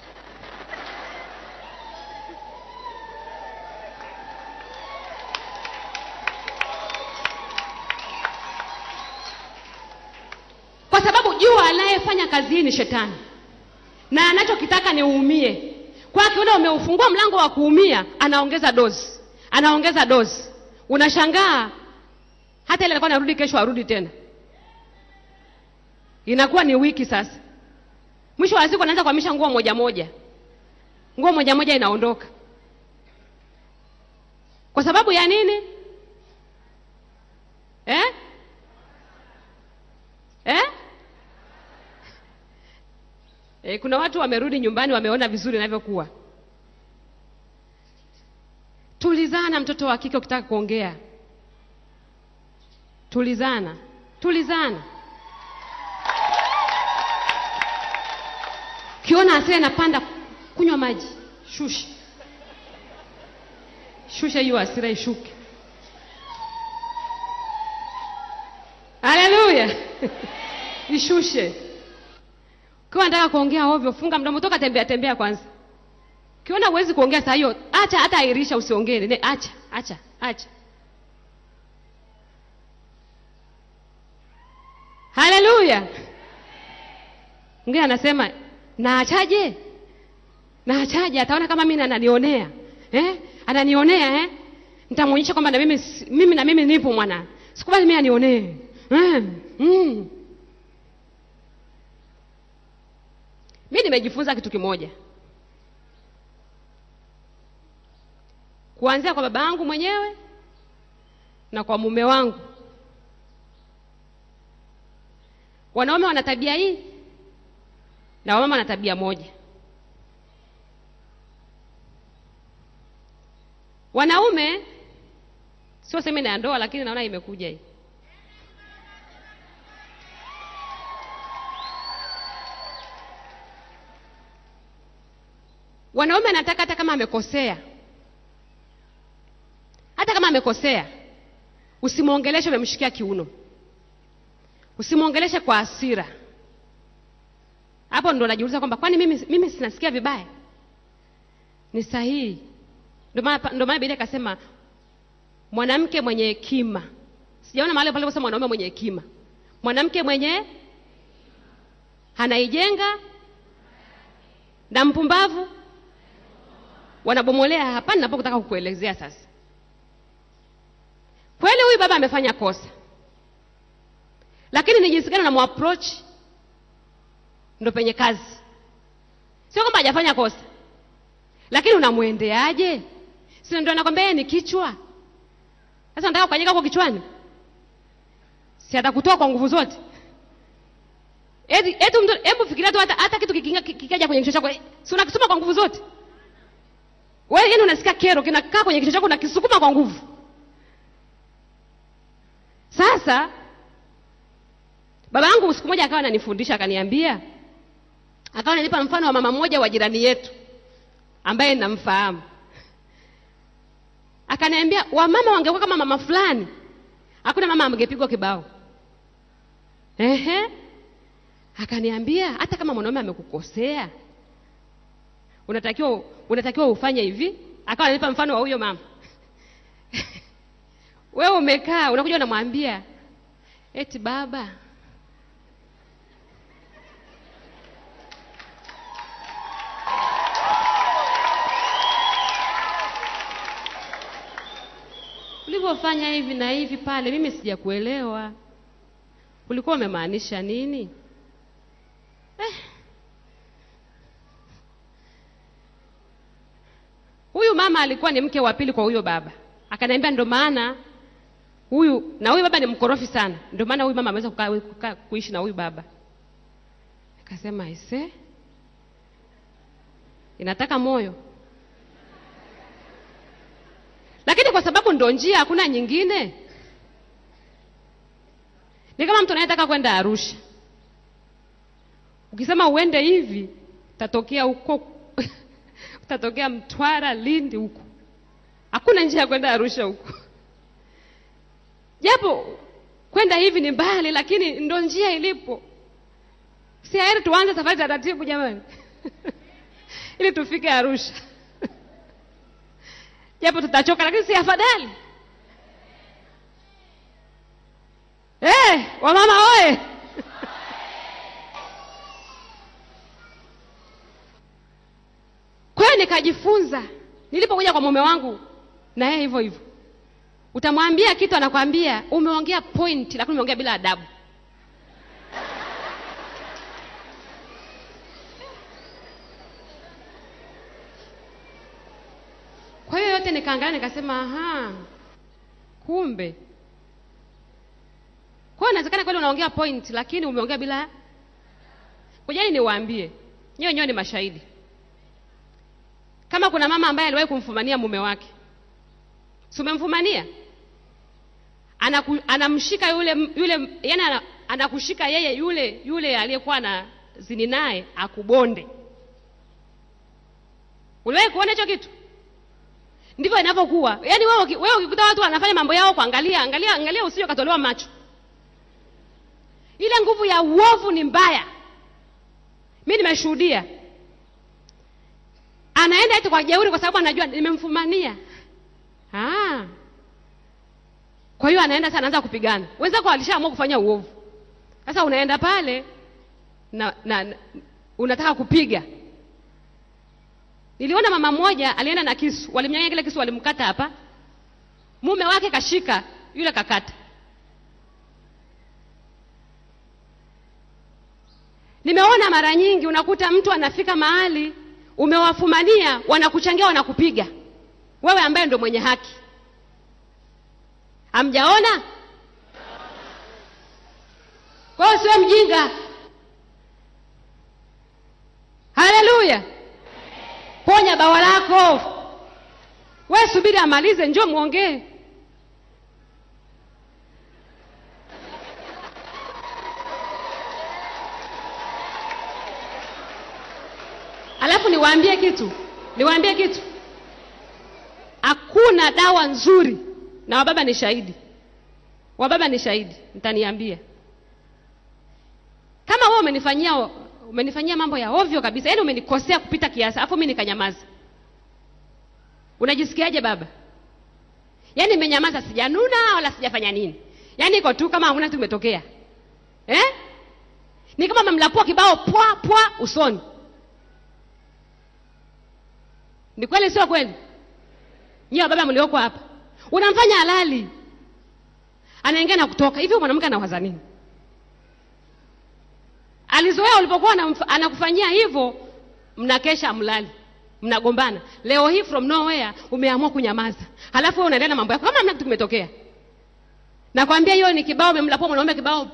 A: kwa sababu jua anayefanya kazi hii ni shetani na anachokitaka ni uumie kwa akiona umeufungua mlango wa kuumia anaongeza dozi anaongeza dozi unashangaa hata ile alikuwa anarudi kesho arudi tena inakuwa ni wiki sasa mwisho wa siku anaanza kuhamisha nguo moja moja nguo moja moja inaondoka kwa sababu ya nini eh? Eh? Eh, kuna watu wamerudi nyumbani wameona vizuri inavyokuwa tulizana mtoto wa kike ukitaka kuongea tulizana tulizana ukiona hasira inapanda kunywa maji shusha shusha hiyo hasira ishuke haleluya ishushe ukiwa nataka kuongea ovyo funga mdomo toka tembea tembea kwanza ukiona huwezi kuongea saa hiyo acha hata airisha usiongee ne acha acha acha haleluya mwingine anasema naachaje na achaje ataona kama mimi ananionea eh? ananionea eh? nitamwonyesha kwamba na mimi, si- mimi na mimi nipo mwana sikubali mimi anionee eh? mm. mi nimejifunza kitu kimoja kuanzia kwa baba yangu mwenyewe na kwa mume wangu wanaume wana tabia hii na wamama wana tabia moja wanaume sio semina ya ndoa lakini naona imekuja hii wanaume anataka hata kama amekosea hata kama amekosea usimwongeleshe umemshikia kiuno usimwongeleshe kwa hasira hapo ndo najiuliza kwamba kwani mimi, mimi sinasikia vibaya ni sahihi ndio maana ndio maana biblia ikasema mwanamke mwenye hekima sijaona mahali pale kusema mwanaume mwenye hekima mwanamke mwenye anaijenga na mpumbavu wanabomolea hapa ninapotaka kukuelezea sasa kweli huyu baba amefanya kosa lakini ni jinsi gani unamapproach ndo penye kazi sio kwamba hajafanya kosa lakini unamwendeaje si ndo anakwambia yeye ni kichwa sasa nataka kukanyika huko kichwani si atakutoa kwa nguvu zote eti eti mtu hebu fikiria tu hata, hata kitu kikinga- kikaja kwenye kichwa chako si unakisukuma kwa nguvu zote wewe yani unasikia kero kinakaa kwenye kichwa chako unakisukuma kwa nguvu sasa baba yangu siku moja akawa ananifundisha akaniambia akawa ananipa mfano wa mama mmoja wa jirani yetu ambaye namfahamu akaniambia wamama wangekuwa kama mama fulani hakuna mama angepigwa kibao ehe akaniambia hata kama mwanaume amekukosea unatakiwa unatakiwa ufanye hivi akawa ananipa mfano wa huyo mama wewe umekaa unakuja unamwambia eti baba ulivyofanya hivi na hivi pale mimi sijakuelewa ulikuwa umemaanisha nini eh. huyu mama alikuwa ni mke wa pili kwa huyo baba akaniambia ndo maana huyu na huyu baba ni mkorofi sana ndio maana huyu mama ameweza kukaa, kukaa kuishi na huyu baba akasema aise inataka moyo lakini kwa sababu ndo njia hakuna nyingine ni kama mtu anayetaka kwenda arusha ukisema uende hivi utatokea huko utatokea mtwara lindi huko hakuna njia ya kwenda arusha huko japo kwenda hivi ni mbali lakini ndo njia ilipo si heri tuanze safari taratibu jamani ili tufike arusha japo tutachoka lakini si afadhali hey, wamama oye kwa hiyo nikajifunza nilipokuja kwa mume wangu na yeye hivyo hivyo utamwambia kitu anakwambia umeongea point lakini umeongea bila adabu kwa hiyo yote nikaangalia nikasema aha kumbe kwa hiyo inawezekana kweli unaongea point lakini umeongea bila kujani niwaambie nyewe nyewe ni mashahidi kama kuna mama ambaye aliwahi kumfumania mume wake si umemfumania Anaku, anamshika yule yule yani ana, anakushika yeye yule yule aliyekuwa na zini naye akubonde uliwahi kuona hicho kitu ndivyo inavyokuwa yaani wewe uki- wewe ukikuta watu wanafanya mambo yao kuangalia angalia angalia usije ukatolewa macho ile nguvu ya uovu ni mbaya mi nimeshuhudia anaenda eti kwa jeuri kwa sababu anajua nimemfumania ah. kwa hiyo anaenda sasa anaanza kupigana wenzako walishaamua kufanya uovu sasa unaenda pale na, na, na unataka kupiga niliona mama mmoja alienda na kisu walimnyang'anya kile kisu walimkata hapa mume wake kashika yule kakata nimeona mara nyingi unakuta mtu anafika mahali umewafumania wanakuchangia wanakupiga wewe ambaye ndo mwenye haki hamjaona kwa hiyo siwe mjinga haleluya ponya bawa lako we subiri amalize njoo mwongee alafu niwaambie kitu niwaambie kitu hakuna dawa nzuri na wababa ni shahidi wababa ni shahidi mtaniambia kama wewe umenifanyia umenifanyia mambo ya ovyo kabisa yaani umenikosea kupita kiasi alafu mi nikanyamaza unajisikiaje baba yaani nimenyamaza sijanuna wala sijafanya nini yaani iko tu kama hamna tu imetokea eh? ni kama mamlapua kibao pwa pwa usoni ni kweli sio kweli nyiwe baba mlioko hapa unamfanya halali anaingia na kutoka hivyo mwanamke anawaza nini alizoea ulipokuwa anamf- anakufanyia hivyo mnakesha mlali mnagombana leo hii from nowhere umeamua kunyamaza halafu wewe unaendelea na mambo yako kama hamna kitu kimetokea nakwambia hiyo ni kibao umemlapua mwanaume kibao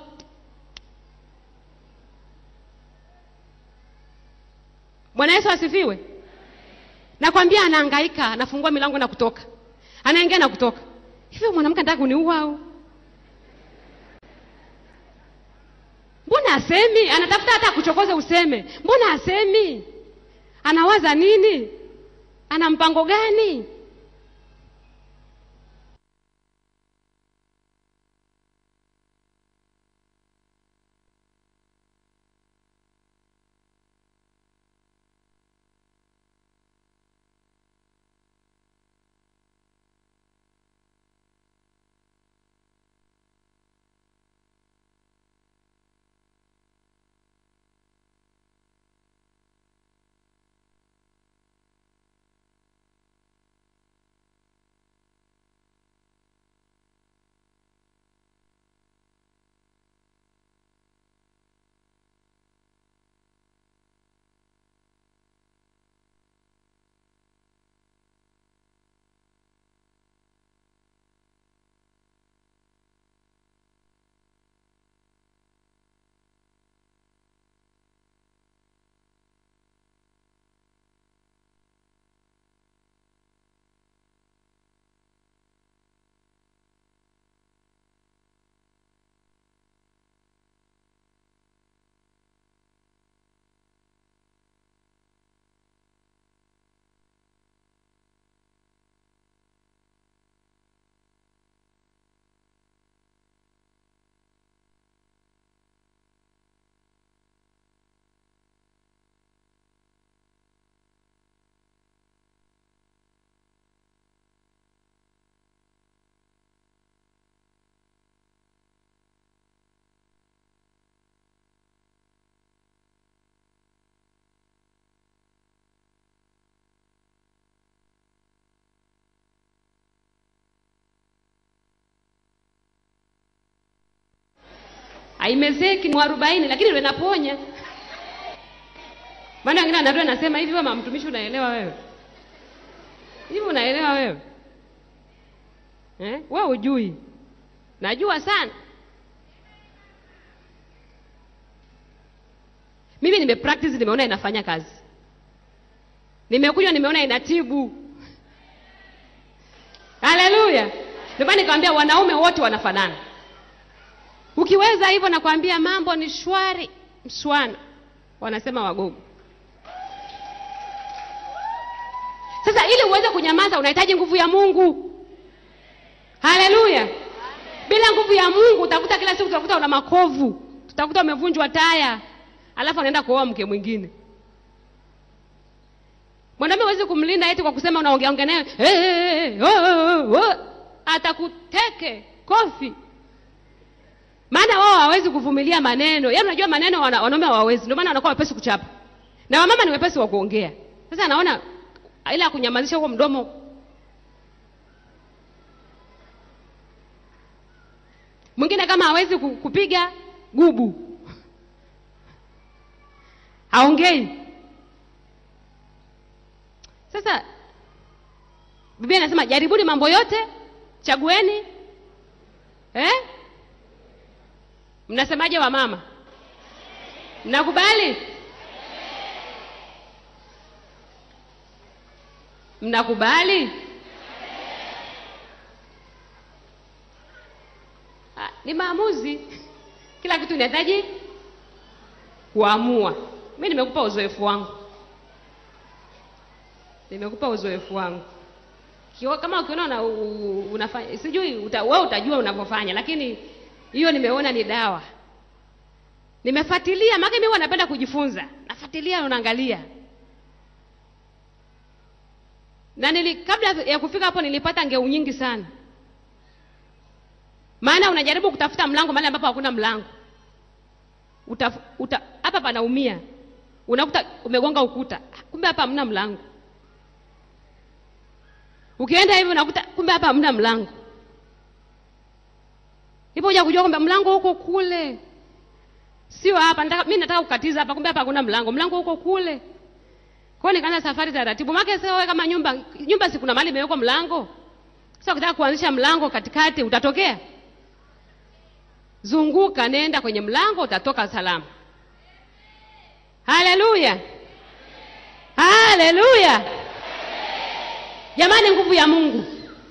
A: bwana yesu asifiwe nakwambia anahangaika anafungua milango na kutoka anaingia na kutoka hivyo mwanamke anataka kuniua au mbona asemi anatafuta hata kuchokoza useme mbona asemi anawaza nini ana mpango gani haimezeki mwarobaini lakini ndio inaponya maana wengine anarudi anasema hivi mama mtumishi unaelewa wewe hivi unaelewa wewe eh? wewe ujui najua sana mimi nime practice nimeona inafanya kazi nimekunywa nimeona inatibu haleluya ndio maana nikamwambia wanaume wote wanafanana ukiweza hivyo nakwambia mambo ni shwari mswana wanasema wagogo sasa ili uweze kunyamaza unahitaji nguvu ya mungu haleluya bila nguvu ya mungu utakuta kila siku utakuta una makovu tutakuta umevunjwa taya alafu anaenda kuoa mke mwingine mwanaume huwezi kumlinda eti kwa kusema unaongeaongea naye hey, hey, hey, oh, oh, oh. atakuteke kofi maana wao hawawezi kuvumilia maneno yaani unajua maneno wana, wanaume hawawezi ndio maana wanakuwa wepesi kuchapa na wamama ni wepesi wa kuongea sasa anaona ila kunyamazisha huo mdomo mwingine kama hawezi ku- kupiga gubu haongei sasa biblia inasema jaribuni mambo yote chagueni eh? mnasemaje wa mama mnakubali mnakubali Ah, ni maamuzi kila kitu inahitaji kuamua mi nimekupa uzoefu wangu nimekupa uzoefu wangu Kio, kama ukiona una, u- unafanya sijui uta, wewe utajua unavyofanya lakini hiyo nimeona ni dawa nimefuatilia maana mimi huwa napenda kujifunza nafuatilia unaangalia na nili, kabla ya kufika hapo nilipata ngeu nyingi sana maana unajaribu kutafuta mlango mahali ambapo hakuna mlango Utaf- uta, hapa panaumia unakuta umegonga ukuta kumbe hapa hamna mlango ukienda hivi unakuta kumbe hapa hamna mlango hivyo uja kujua kwamba mlango huko kule sio hapa nataka, mi nataka kukatiza hapa kumbe hapa hakuna mlango mlango huko kule kwa hiyo nikaanza safari taratibu make sasa wewe kama nyumba nyumba si kuna mahali imewekwa mlango sasa ukitaka kuanzisha mlango katikati utatokea zunguka nenda kwenye mlango utatoka salama haleluya haleluya jamani nguvu ya mungu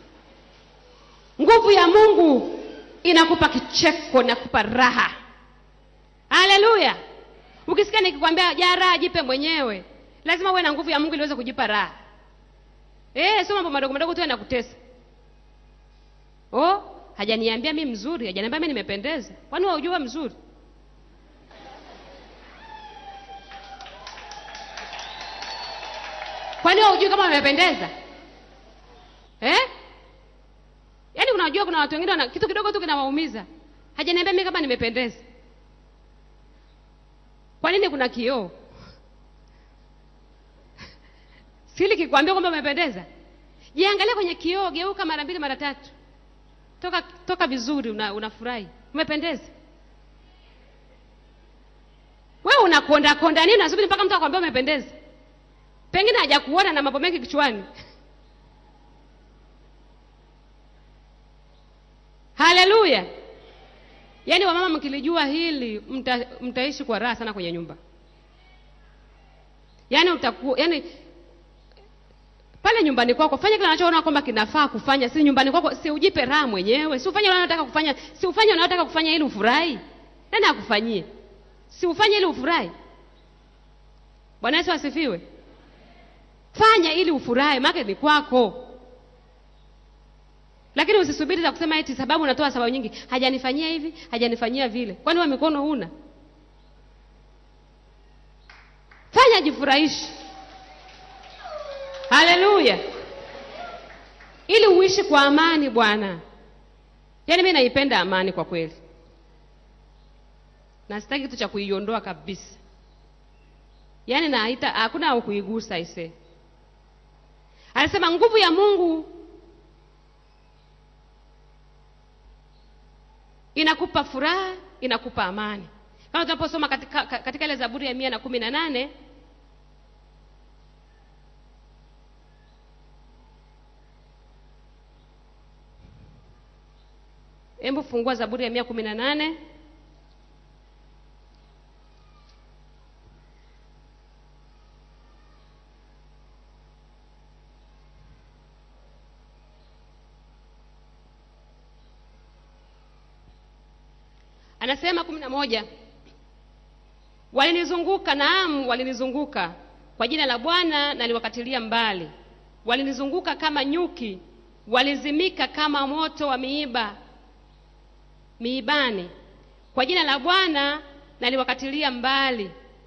A: nguvu ya mungu inakupa kicheko inakupa raha haleluya ukisikia nikikwambia ja raha jipe mwenyewe lazima uwe na nguvu ya mungu ili uweze kujipa raha eh sio mambo madogo madogo tu yanakutesa oh hajaniambia mi mzuri hajaniambia mi nimependeza kwani waujua mzuri kwani waujui kama wamependeza eh? yaani unajua kuna watu wengine wana kitu kidogo tu kinawaumiza hajaniambia mi kama nimependeza kwa nini kuna kioo sili kikwambia kwamba umependeza jiangalia kwenye kioo geuka mara mbili mara tatu toka toka vizuri una, unafurahi umependeza wewe unakonda konda nini unasubiri mpaka mtu akwambia umependeza pengine hajakuona na mambo mengi kichwani haleluya yaani wamama mkilijua hili mta, mtaishi kwa raha sana kwenye nyumba yaani utaku, yaani pale nyumbani kwako fanya kile unachoona kwamba kinafaa kufanya si nyumbani kwako si ujipe raha mwenyewe si ufanye unayotaka kufanya si ufanye unayotaka kufanya ili ufurahi nani akufanyie si ufanye ili ufurahi bwana yesu asifiwe fanya ili ufurahi maake ni kwako lakini usisubiri za kusema eti sababu unatoa sababu nyingi hajanifanyia hivi hajanifanyia vile kwani wa mikono huna fanya jifurahishi haleluya ili uishi kwa amani bwana yaani mi naipenda amani kwa kweli na sitaki kitu cha kuiondoa kabisa yaani naita hakuna au kuigusa ise anasema nguvu ya mungu inakupa furaha inakupa amani kama tunaposoma katika, katika ile zaburi ya mia na kumi na nane hebu fungua zaburi ya mia kumi na nane anasema kumi na moja walinizunguka naam walinizunguka kwa jina la bwana naliwakatilia mbali walinizunguka kama nyuki walizimika kama moto wa miiba miibani kwa jina la bwana naliwakatilia mbali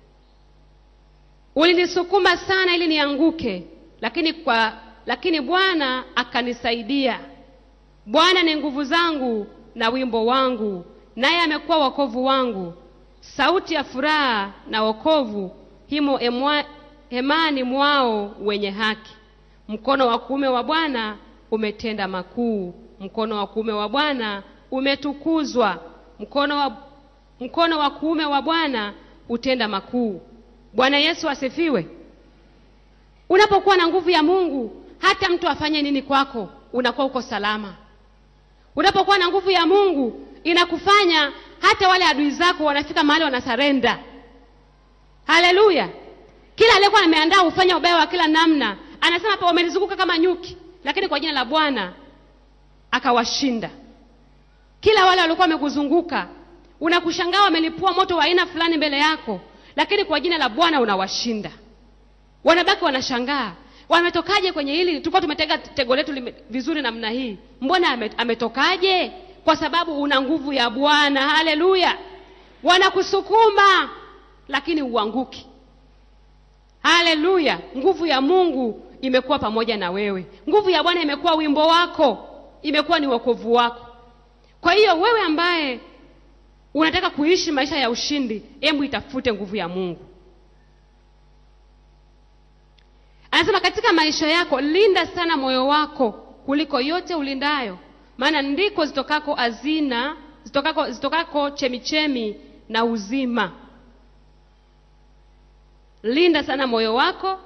A: ulinisukuma sana ili nianguke lakini kwa lakini bwana akanisaidia bwana ni nguvu zangu na wimbo wangu naye amekuwa wokovu wangu sauti ya furaha na wokovu himo emwa, hemani mwao wenye haki mkono wa kuume wa Bwana umetenda makuu, mkono wa kuume wa Bwana umetukuzwa, mkono wa, mkono wa kuume wa Bwana utenda makuu. Bwana Yesu asifiwe. Unapokuwa na nguvu ya Mungu, hata mtu afanye nini kwako, unakuwa uko salama. Unapokuwa na nguvu ya Mungu, inakufanya hata wale adui zako wanafika mahali wanasarenda. Haleluya! Kila aliyekuwa ameandaa ufanya ubaya wa kila namna, anasema hapa, wamenizunguka kama nyuki, lakini kwa jina la Bwana akawashinda. Kila wale waliokuwa wamekuzunguka, unakushangaa wamelipua moto wa aina fulani mbele yako, lakini kwa jina la Bwana unawashinda. Wanabaki wanashangaa, wametokaje kwenye hili? Tulikuwa tumetega tego letu lime- vizuri namna hii, mbona ame- ametokaje? Kwa sababu una nguvu ya Bwana. Haleluya! Wanakusukuma lakini uanguki. Haleluya! Nguvu ya Mungu imekuwa pamoja na wewe. Nguvu ya Bwana imekuwa wimbo wako, imekuwa ni wokovu wako. Kwa hiyo wewe ambaye unataka kuishi maisha ya ushindi, hebu itafute nguvu ya Mungu. Anasema katika maisha yako linda sana moyo wako kuliko yote ulindayo, maana ndiko zitokako hazina, zitokako, zitokako chemichemi na uzima. Linda sana moyo wako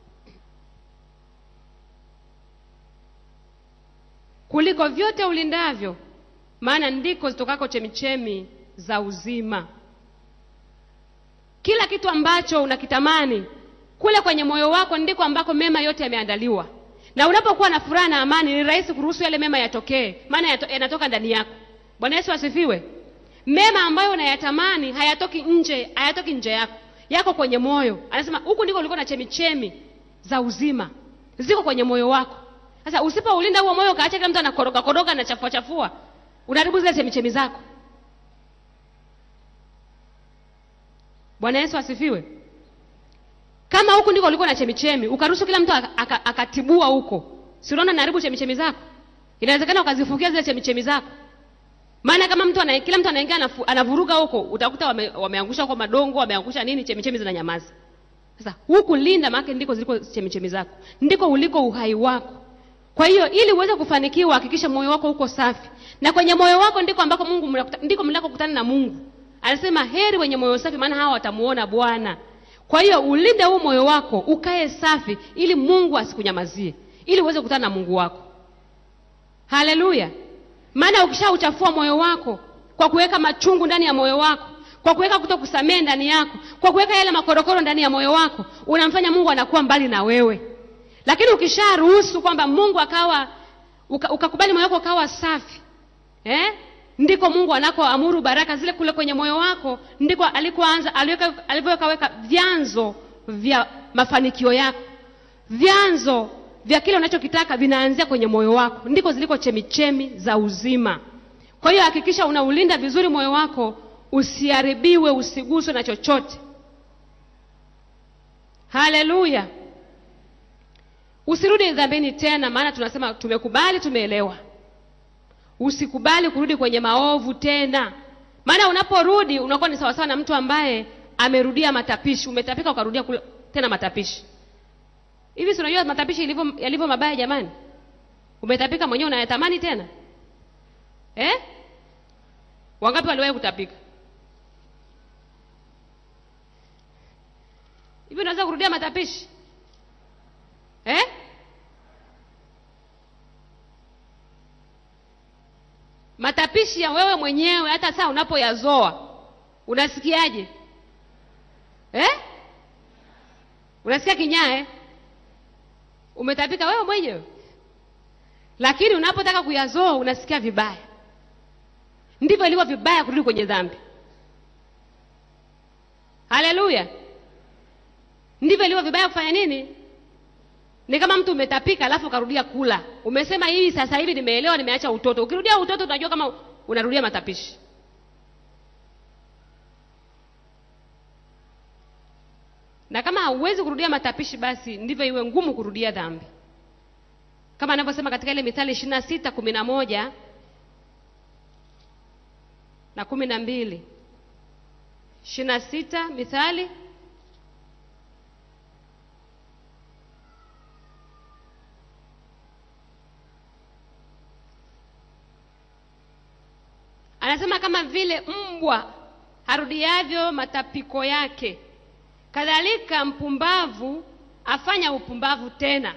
A: kuliko vyote ulindavyo, maana ndiko zitokako chemichemi za uzima. Kila kitu ambacho unakitamani kule kwenye moyo wako ndiko ambako mema yote yameandaliwa. Na unapokuwa na furaha na amani, ni rahisi kuruhusu yale mema yatokee, maana yato, yanatoka ndani yako. Bwana Yesu asifiwe. Mema ambayo unayatamani hayatoki nje, hayatoki nje yako, yako kwenye moyo. Anasema huku ndiko ulikuwa na chemichemi za uzima, ziko kwenye moyo wako. Sasa usipoulinda huo moyo, kaacha kila mtu anakoroga koroga na chafua chafua, unaharibu zile chemichemi zako. Bwana Yesu asifiwe. Kama huku ndiko ulikuwa na chemichemi, ukaruhusu kila mtu aka- aka- akatibua huko, si unaona naharibu chemichemi zako? Inawezekana ukazifukia zile chemichemi zako. Maana kama mtu ana, kila mtu anaingia anafu- anavuruga huko, utakuta wame, wameangusha kwa madongo, wameangusha nini, chemichemi zinanyamaza. Sasa huku linda, maana ndiko ziliko chemichemi zako, ndiko uliko uhai wako. Kwa hiyo ili uweze kufanikiwa, hakikisha moyo wako uko safi, na kwenye moyo wako ndiko ambako Mungu mnakuta- ndiko mnakokutana na Mungu. Anasema heri wenye moyo safi, maana hawa watamuona Bwana. Kwa hiyo ulinde huu moyo wako ukae safi, ili Mungu asikunyamazie, ili uweze kukutana na Mungu wako. Haleluya! Maana ukishauchafua moyo wako kwa kuweka machungu ndani ya moyo wako, kwa kuweka kutokusamehe ndani yako, kwa kuweka yale makorokoro ndani ya moyo wako, unamfanya Mungu anakuwa mbali na wewe. Lakini ukisharuhusu kwamba Mungu akawa uka, ukakubali moyo wako ukawa safi eh? ndiko Mungu anakoamuru baraka zile kule kwenye moyo wako, ndiko alikoanza aliweka- alivyoweka weka vyanzo vya mafanikio yako, vyanzo vya kile unachokitaka vinaanzia kwenye moyo wako, ndiko ziliko chemichemi za uzima. Kwa hiyo hakikisha unaulinda vizuri moyo wako, usiharibiwe, usiguswe na chochote. Haleluya! Usirudi dhambini tena, maana tunasema tumekubali, tumeelewa. Usikubali kurudi kwenye maovu tena, maana unaporudi unakuwa ni sawasawa na mtu ambaye amerudia matapishi. Umetapika ukarudia kule tena matapishi. Hivi si unajua matapishi ilivyo yalivyo mabaya jamani? Umetapika mwenyewe unayatamani tena eh? Wangapi waliwahi kutapika? Hivi unaweza kurudia matapishi eh? Matapishi ya wewe mwenyewe, hata saa unapoyazoa unasikiaje eh? Unasikia kinyaa eh? Umetapika wewe mwenyewe, lakini unapotaka kuyazoa unasikia vibaya. Ndivyo ilivyo vibaya kurudi kwenye dhambi. Haleluya! Ndivyo ilivyo vibaya kufanya nini? Ni kama mtu umetapika alafu ukarudia kula. Umesema hivi sasa hivi nimeelewa, nimeacha utoto. Ukirudia utoto unajua kama unarudia matapishi. Na kama hauwezi kurudia matapishi, basi ndivyo iwe ngumu kurudia dhambi, kama anavyosema katika ile Mithali ishirini na sita kumi na moja na kumi na mbili ishirini na sita Mithali anasema kama vile mbwa harudiavyo matapiko yake kadhalika mpumbavu afanya upumbavu tena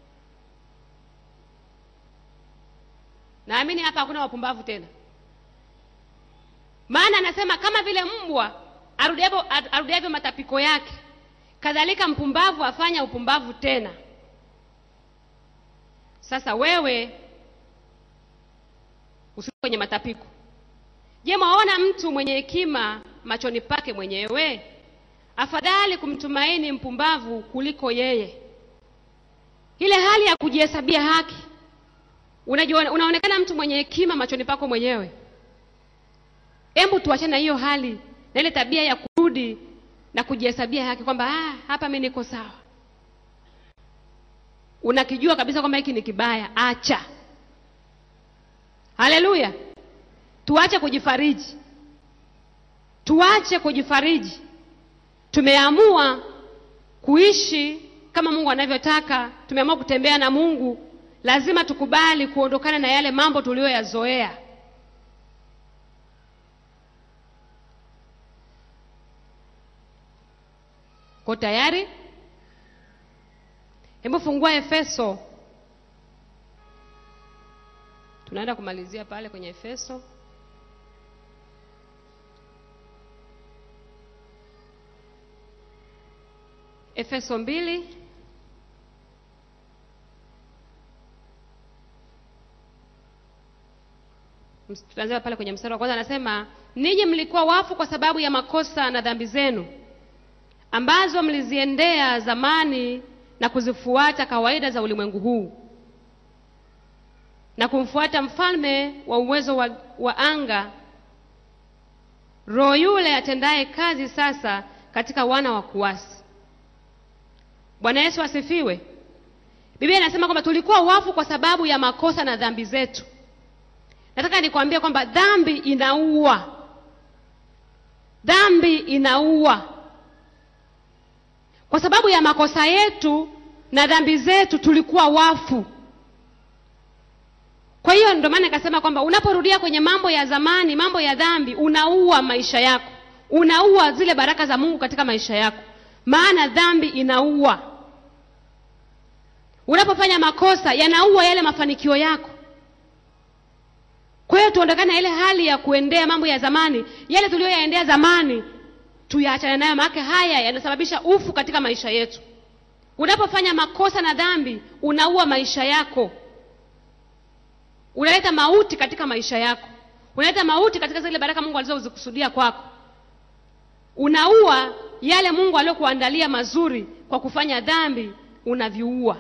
A: naamini hapa hakuna wapumbavu tena maana anasema kama vile mbwa arudiavyo arudiavyo matapiko yake kadhalika mpumbavu afanya upumbavu tena sasa wewe usi kwenye matapiko je mwaona mtu mwenye hekima machoni pake mwenyewe afadhali kumtumaini mpumbavu kuliko yeye ile hali ya kujihesabia haki unajua unaonekana mtu mwenye hekima machoni pako mwenyewe hebu tuachane na hiyo hali na ile tabia ya kurudi na kujihesabia haki kwamba ah, hapa mi niko sawa unakijua kabisa kwamba hiki ni kibaya acha haleluya tuache kujifariji tuache kujifariji tumeamua kuishi kama mungu anavyotaka tumeamua kutembea na mungu lazima tukubali kuondokana na yale mambo tuliyoyazoea ko tayari hebu fungua efeso tunaenda kumalizia pale kwenye efeso efeso mbili Ms- tutaanzia pale kwenye mstari wa kwanza anasema ninyi mlikuwa wafu kwa sababu ya makosa na dhambi zenu ambazo mliziendea zamani na kuzifuata kawaida za ulimwengu huu na kumfuata mfalme wa uwezo wa, wa anga roho yule atendaye kazi sasa katika wana wa kuasi bwana yesu asifiwe biblia inasema kwamba tulikuwa wafu kwa sababu ya makosa na dhambi zetu nataka nikwambie kwamba dhambi inaua dhambi inaua kwa sababu ya makosa yetu na dhambi zetu tulikuwa wafu kwa hiyo ndio maana nikasema kwamba unaporudia kwenye mambo ya zamani mambo ya dhambi unaua maisha yako unaua zile baraka za mungu katika maisha yako maana dhambi inaua unapofanya makosa yanaua yale mafanikio yako kwa hiyo tuondokane na ile hali ya kuendea mambo ya zamani yale tuliyoyaendea zamani tuyaachane nayo maake haya yanasababisha ufu katika maisha yetu unapofanya makosa na dhambi unaua maisha yako unaleta mauti katika maisha yako unaleta mauti katika zile baraka mungu alizozikusudia kwako unaua yale mungu aliyokuandalia mazuri kwa kufanya dhambi unaviua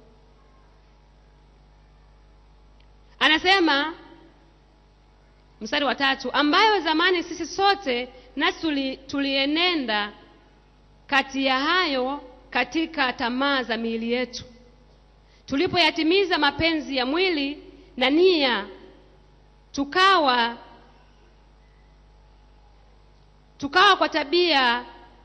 A: anasema mstari wa tatu ambayo zamani sisi sote nasi tuli, tulienenda kati ya hayo katika tamaa za miili yetu tulipoyatimiza mapenzi ya mwili na nia tukawa tukawa kwa tabia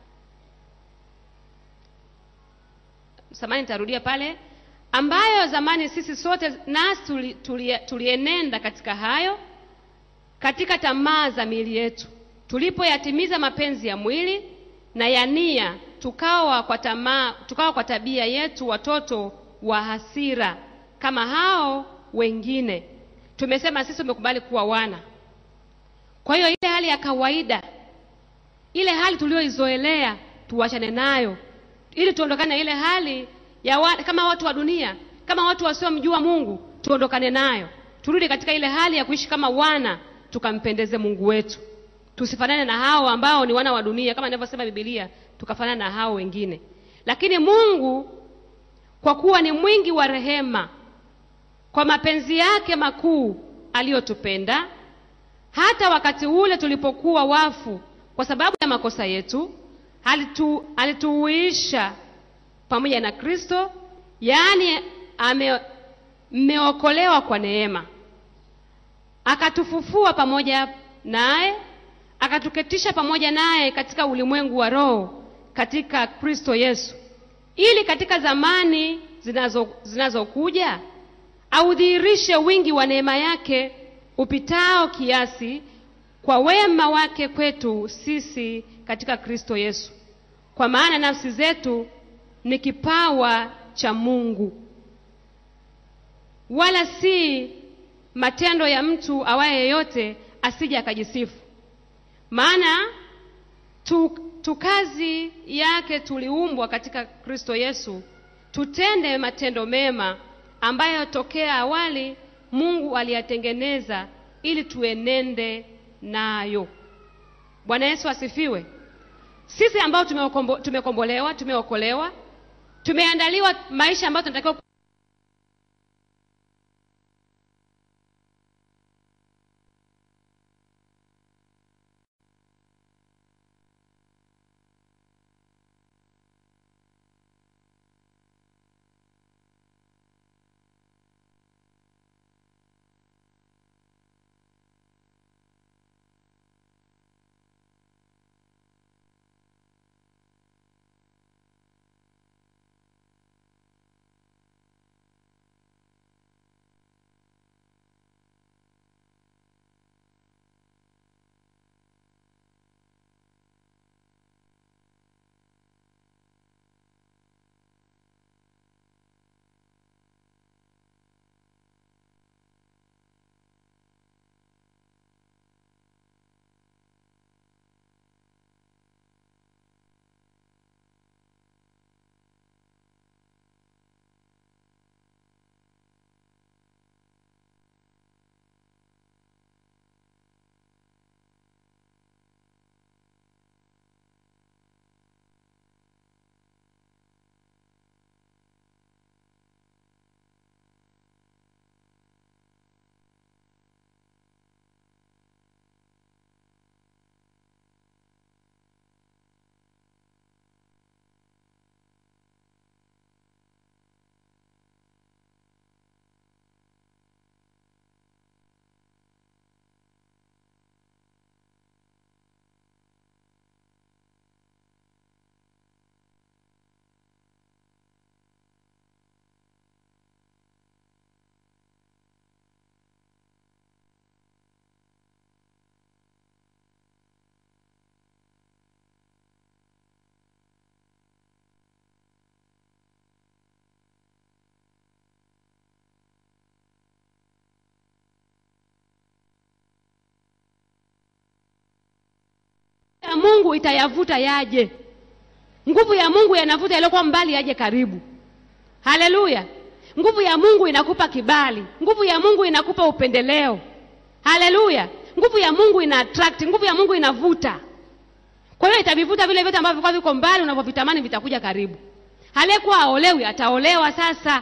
A: samani nitarudia pale ambayo zamani sisi sote nasi tuli, tuli, tulienenda katika hayo katika tamaa za miili yetu tulipoyatimiza mapenzi ya mwili na ya nia tukawa kwa tamaa tukawa kwa tabia yetu watoto wa hasira kama hao wengine tumesema sisi tumekubali kuwa wana kwa hiyo ile hali ya kawaida ile hali tuliyoizoelea tuwachane nayo ili tuondokane na ile hali ya wa, kama watu wa dunia kama watu wasiomjua mungu tuondokane nayo turudi katika ile hali ya kuishi kama wana tukampendeze mungu wetu tusifanane na hao ambao ni wana wa dunia kama inavyosema bibilia tukafanana na hao wengine lakini mungu kwa kuwa ni mwingi wa rehema kwa mapenzi yake makuu aliyotupenda hata wakati ule tulipokuwa wafu kwa sababu ya makosa yetu alitu, alituuisha pamoja na kristo yaani ame- mmeokolewa kwa neema akatufufua pamoja naye akatuketisha pamoja naye katika ulimwengu wa roho katika kristo yesu ili katika zamani zinazo zinazokuja audhihirishe wingi wa neema yake upitao kiasi kwa wema wake kwetu sisi katika Kristo Yesu. Kwa maana nafsi zetu ni kipawa cha Mungu, wala si matendo ya mtu awaye yeyote, asije akajisifu. Maana tu, tu kazi yake tuliumbwa katika Kristo Yesu tutende matendo mema ambayo tokea awali Mungu aliyatengeneza ili tuenende nayo. Bwana Yesu asifiwe. Sisi ambao tumeokombo, tumekombolewa, tumeokolewa, tumeandaliwa maisha ambayo tunatakiwa ya Mungu itayavuta yaje. Nguvu ya Mungu yanavuta yaliyokuwa mbali yaje karibu. Haleluya! Nguvu ya Mungu inakupa kibali, nguvu ya Mungu inakupa upendeleo. Haleluya! Nguvu ya Mungu ina attract, nguvu ya Mungu inavuta. Kwa hiyo itavivuta vile vyote ambavyo vilikuwa viko mbali, unavyovitamani vitakuja karibu. Aliyekuwa aolewi ataolewa sasa,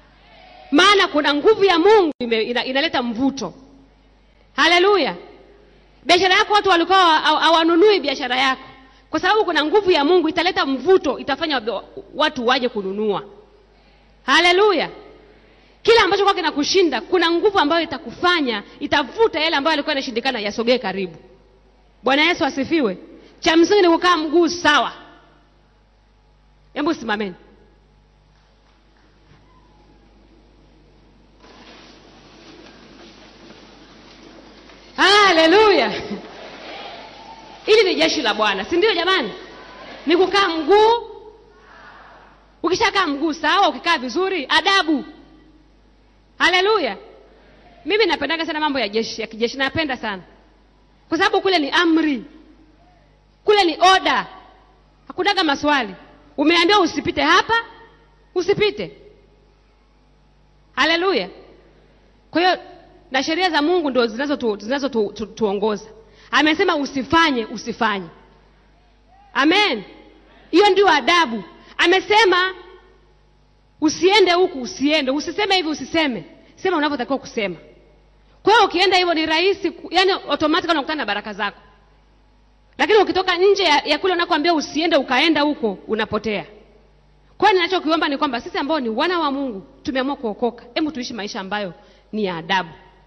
A: maana kuna nguvu ya Mungu ime, ina, inaleta mvuto. Haleluya! Biashara yako watu walikuwa hawanunui biashara yako, kwa sababu kuna nguvu ya Mungu italeta mvuto, itafanya watu waje kununua. Haleluya! Kila ambacho kwa kinakushinda, kuna nguvu ambayo itakufanya, itavuta yale ambayo yalikuwa yanashindikana yasogee karibu. Bwana Yesu asifiwe. Cha msingi ni kukaa mguu sawa. Hebu simameni. Haleluya! Hili ni jeshi la Bwana, si ndio jamani? Ni kukaa mguu. Ukishakaa mguu sawa, ukikaa vizuri, adabu. Haleluya! Mimi napendaga sana mambo ya jeshi ya kijeshi, napenda sana kwa sababu kule ni amri, kule ni oda, hakunaga maswali. Umeambiwa usipite hapa, usipite. Haleluya! Kwa hiyo na sheria za Mungu ndio zinazotuongoza zinazo tu, tu, tuongoza. Amesema usifanye, usifanye. Amen, hiyo ndio adabu. Amesema usiende huku, usiende, usiseme hivi, usiseme, sema unavyotakiwa kusema. Kwa hiyo ukienda hivyo ni rahisi, yani automatically unakutana na baraka zako, lakini ukitoka nje ya, ya kule unakoambia usiende, ukaenda huko, unapotea. Kwa hiyo ninachokiomba ni kwamba sisi ambao ni wana wa Mungu tumeamua kuokoka, hebu tuishi maisha ambayo ni ya adabu.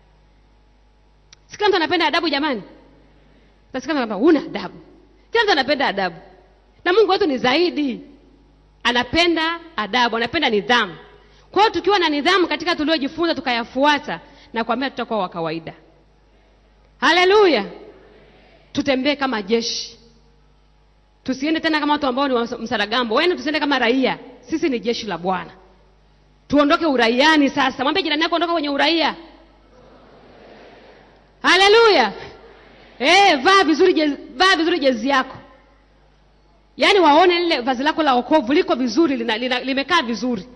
A: Si kila mtu anapenda adabu jamani? Utasikia kwamba huna adabu. Kila mtu anapenda adabu, na Mungu wetu ni zaidi, anapenda adabu, anapenda nidhamu. Kwa hiyo tukiwa na nidhamu katika tuliojifunza tukayafuata, na kuambia tutakuwa wa kawaida. Haleluya! tutembee kama jeshi tusiende tena kama watu ambao ni wa msaragambo wende tusiende kama raia sisi ni jeshi la bwana tuondoke uraiani sasa mwambie jirani yako ondoka kwenye uraia haleluya eh vaa vizuri jezi, vaa vizuri jezi yako yaani waone lile vazi lako la okovu liko vizuri lina, lina, limekaa vizuri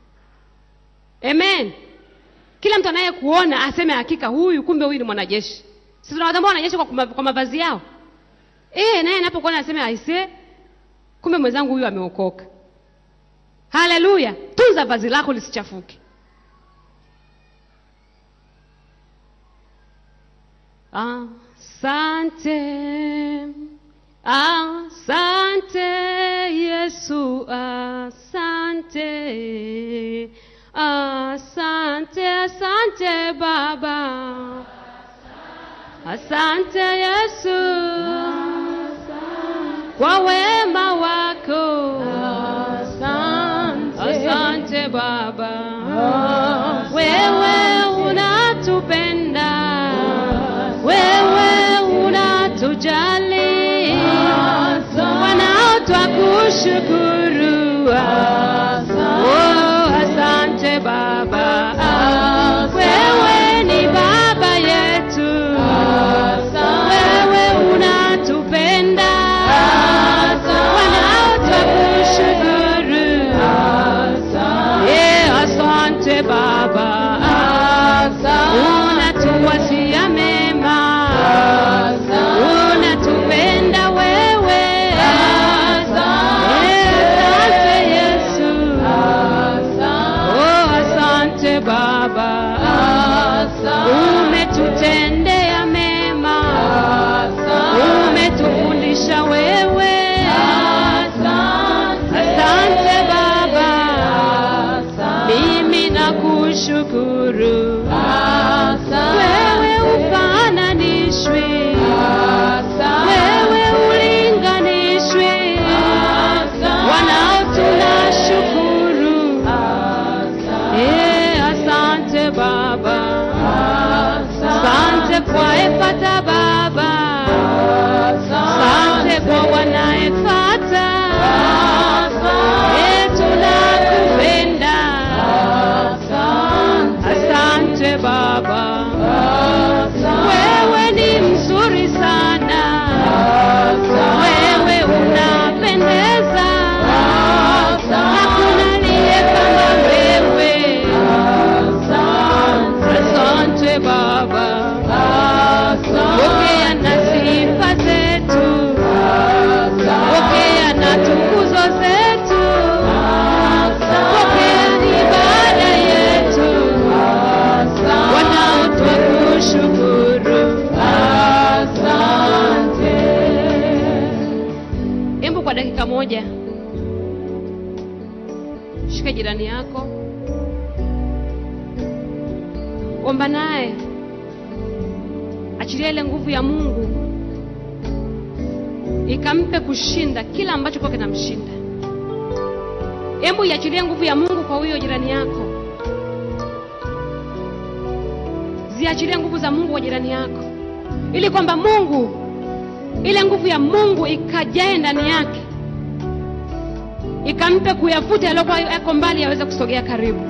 A: amen kila mtu anayekuona aseme hakika huyu kumbe huyu ni mwanajeshi sisi tunawatambua wanajeshi kwa, kuma- kwa mavazi yao eh naye anapokuona aseme aise kumbe mwenzangu huyu ameokoka haleluya tunza vazi lako lisichafuke asante asante yesu asante asante asante baba asante yesu kwa wema wako asante baba wewe unatupenda wewe unatujali wanaotwa kushukuru Oh, asante baba wewe ni baba yetu wewe unatupenda wanaotwa kushukuru Yeah, asante baba unatuwasia mema unatupenda wewe Yeah, asante yesu oh asante baba umetutendea mema umetufundisha wewe asante baba mimi nakushukuru wewe ufananishwi wewe ulinganishwi wanao tunashukuru Eh, asante baba asante kwa efata baba asante kwa wanaefata Eh, tunakupenda asante baba wewe ni mzuri sana wewe unapendeza hakuna aliye kama wewe asante baba pokea na sifa zetu pokea na tukuzo zetu pokea ibada yetu wanaotwa kushukuru Hebu kwa dakika moja shika jirani yako, omba naye, achilia ile nguvu ya Mungu ikampe kushinda kila ambacho kwa kinamshinda. Hebu iachilie nguvu ya Mungu kwa huyo jirani yako, ziachilie nguvu za Mungu kwa jirani yako, ili kwamba Mungu ile nguvu ya Mungu ikajae ndani yake, ikampe kuyafuta yaliyokuwa yako mbali yaweze kusogea karibu.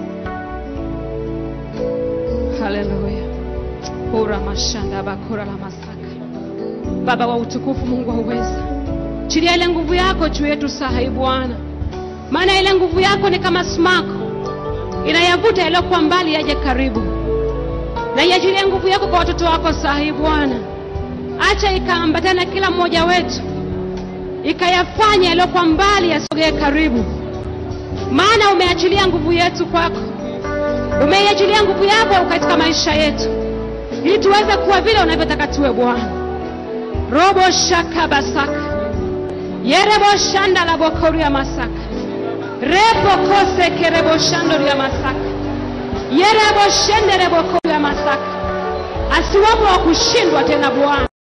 A: Haleluya! ura mashanda bakura la masaka. Baba wa utukufu, Mungu wa uweza, chilia ile nguvu yako juu yetu saa hii Bwana, maana ile nguvu yako ni kama smako inayavuta yaliyokuwa mbali yaje karibu, na iachilie nguvu yako kwa watoto wako saa hii Bwana acha ikaambatana kila mmoja wetu, ikayafanya yaliyokuwa mbali yasogee karibu, maana umeachilia nguvu yetu kwako, umeiachilia nguvu yako katika maisha yetu, ili tuweze kuwa vile unavyotaka tuwe Bwana. robo shaka basaka yerebo shanda la bokoria masaka repo kose kerebo shando ya masaka yerebo shende rebo koria masaka asiwapo wa kushindwa tena Bwana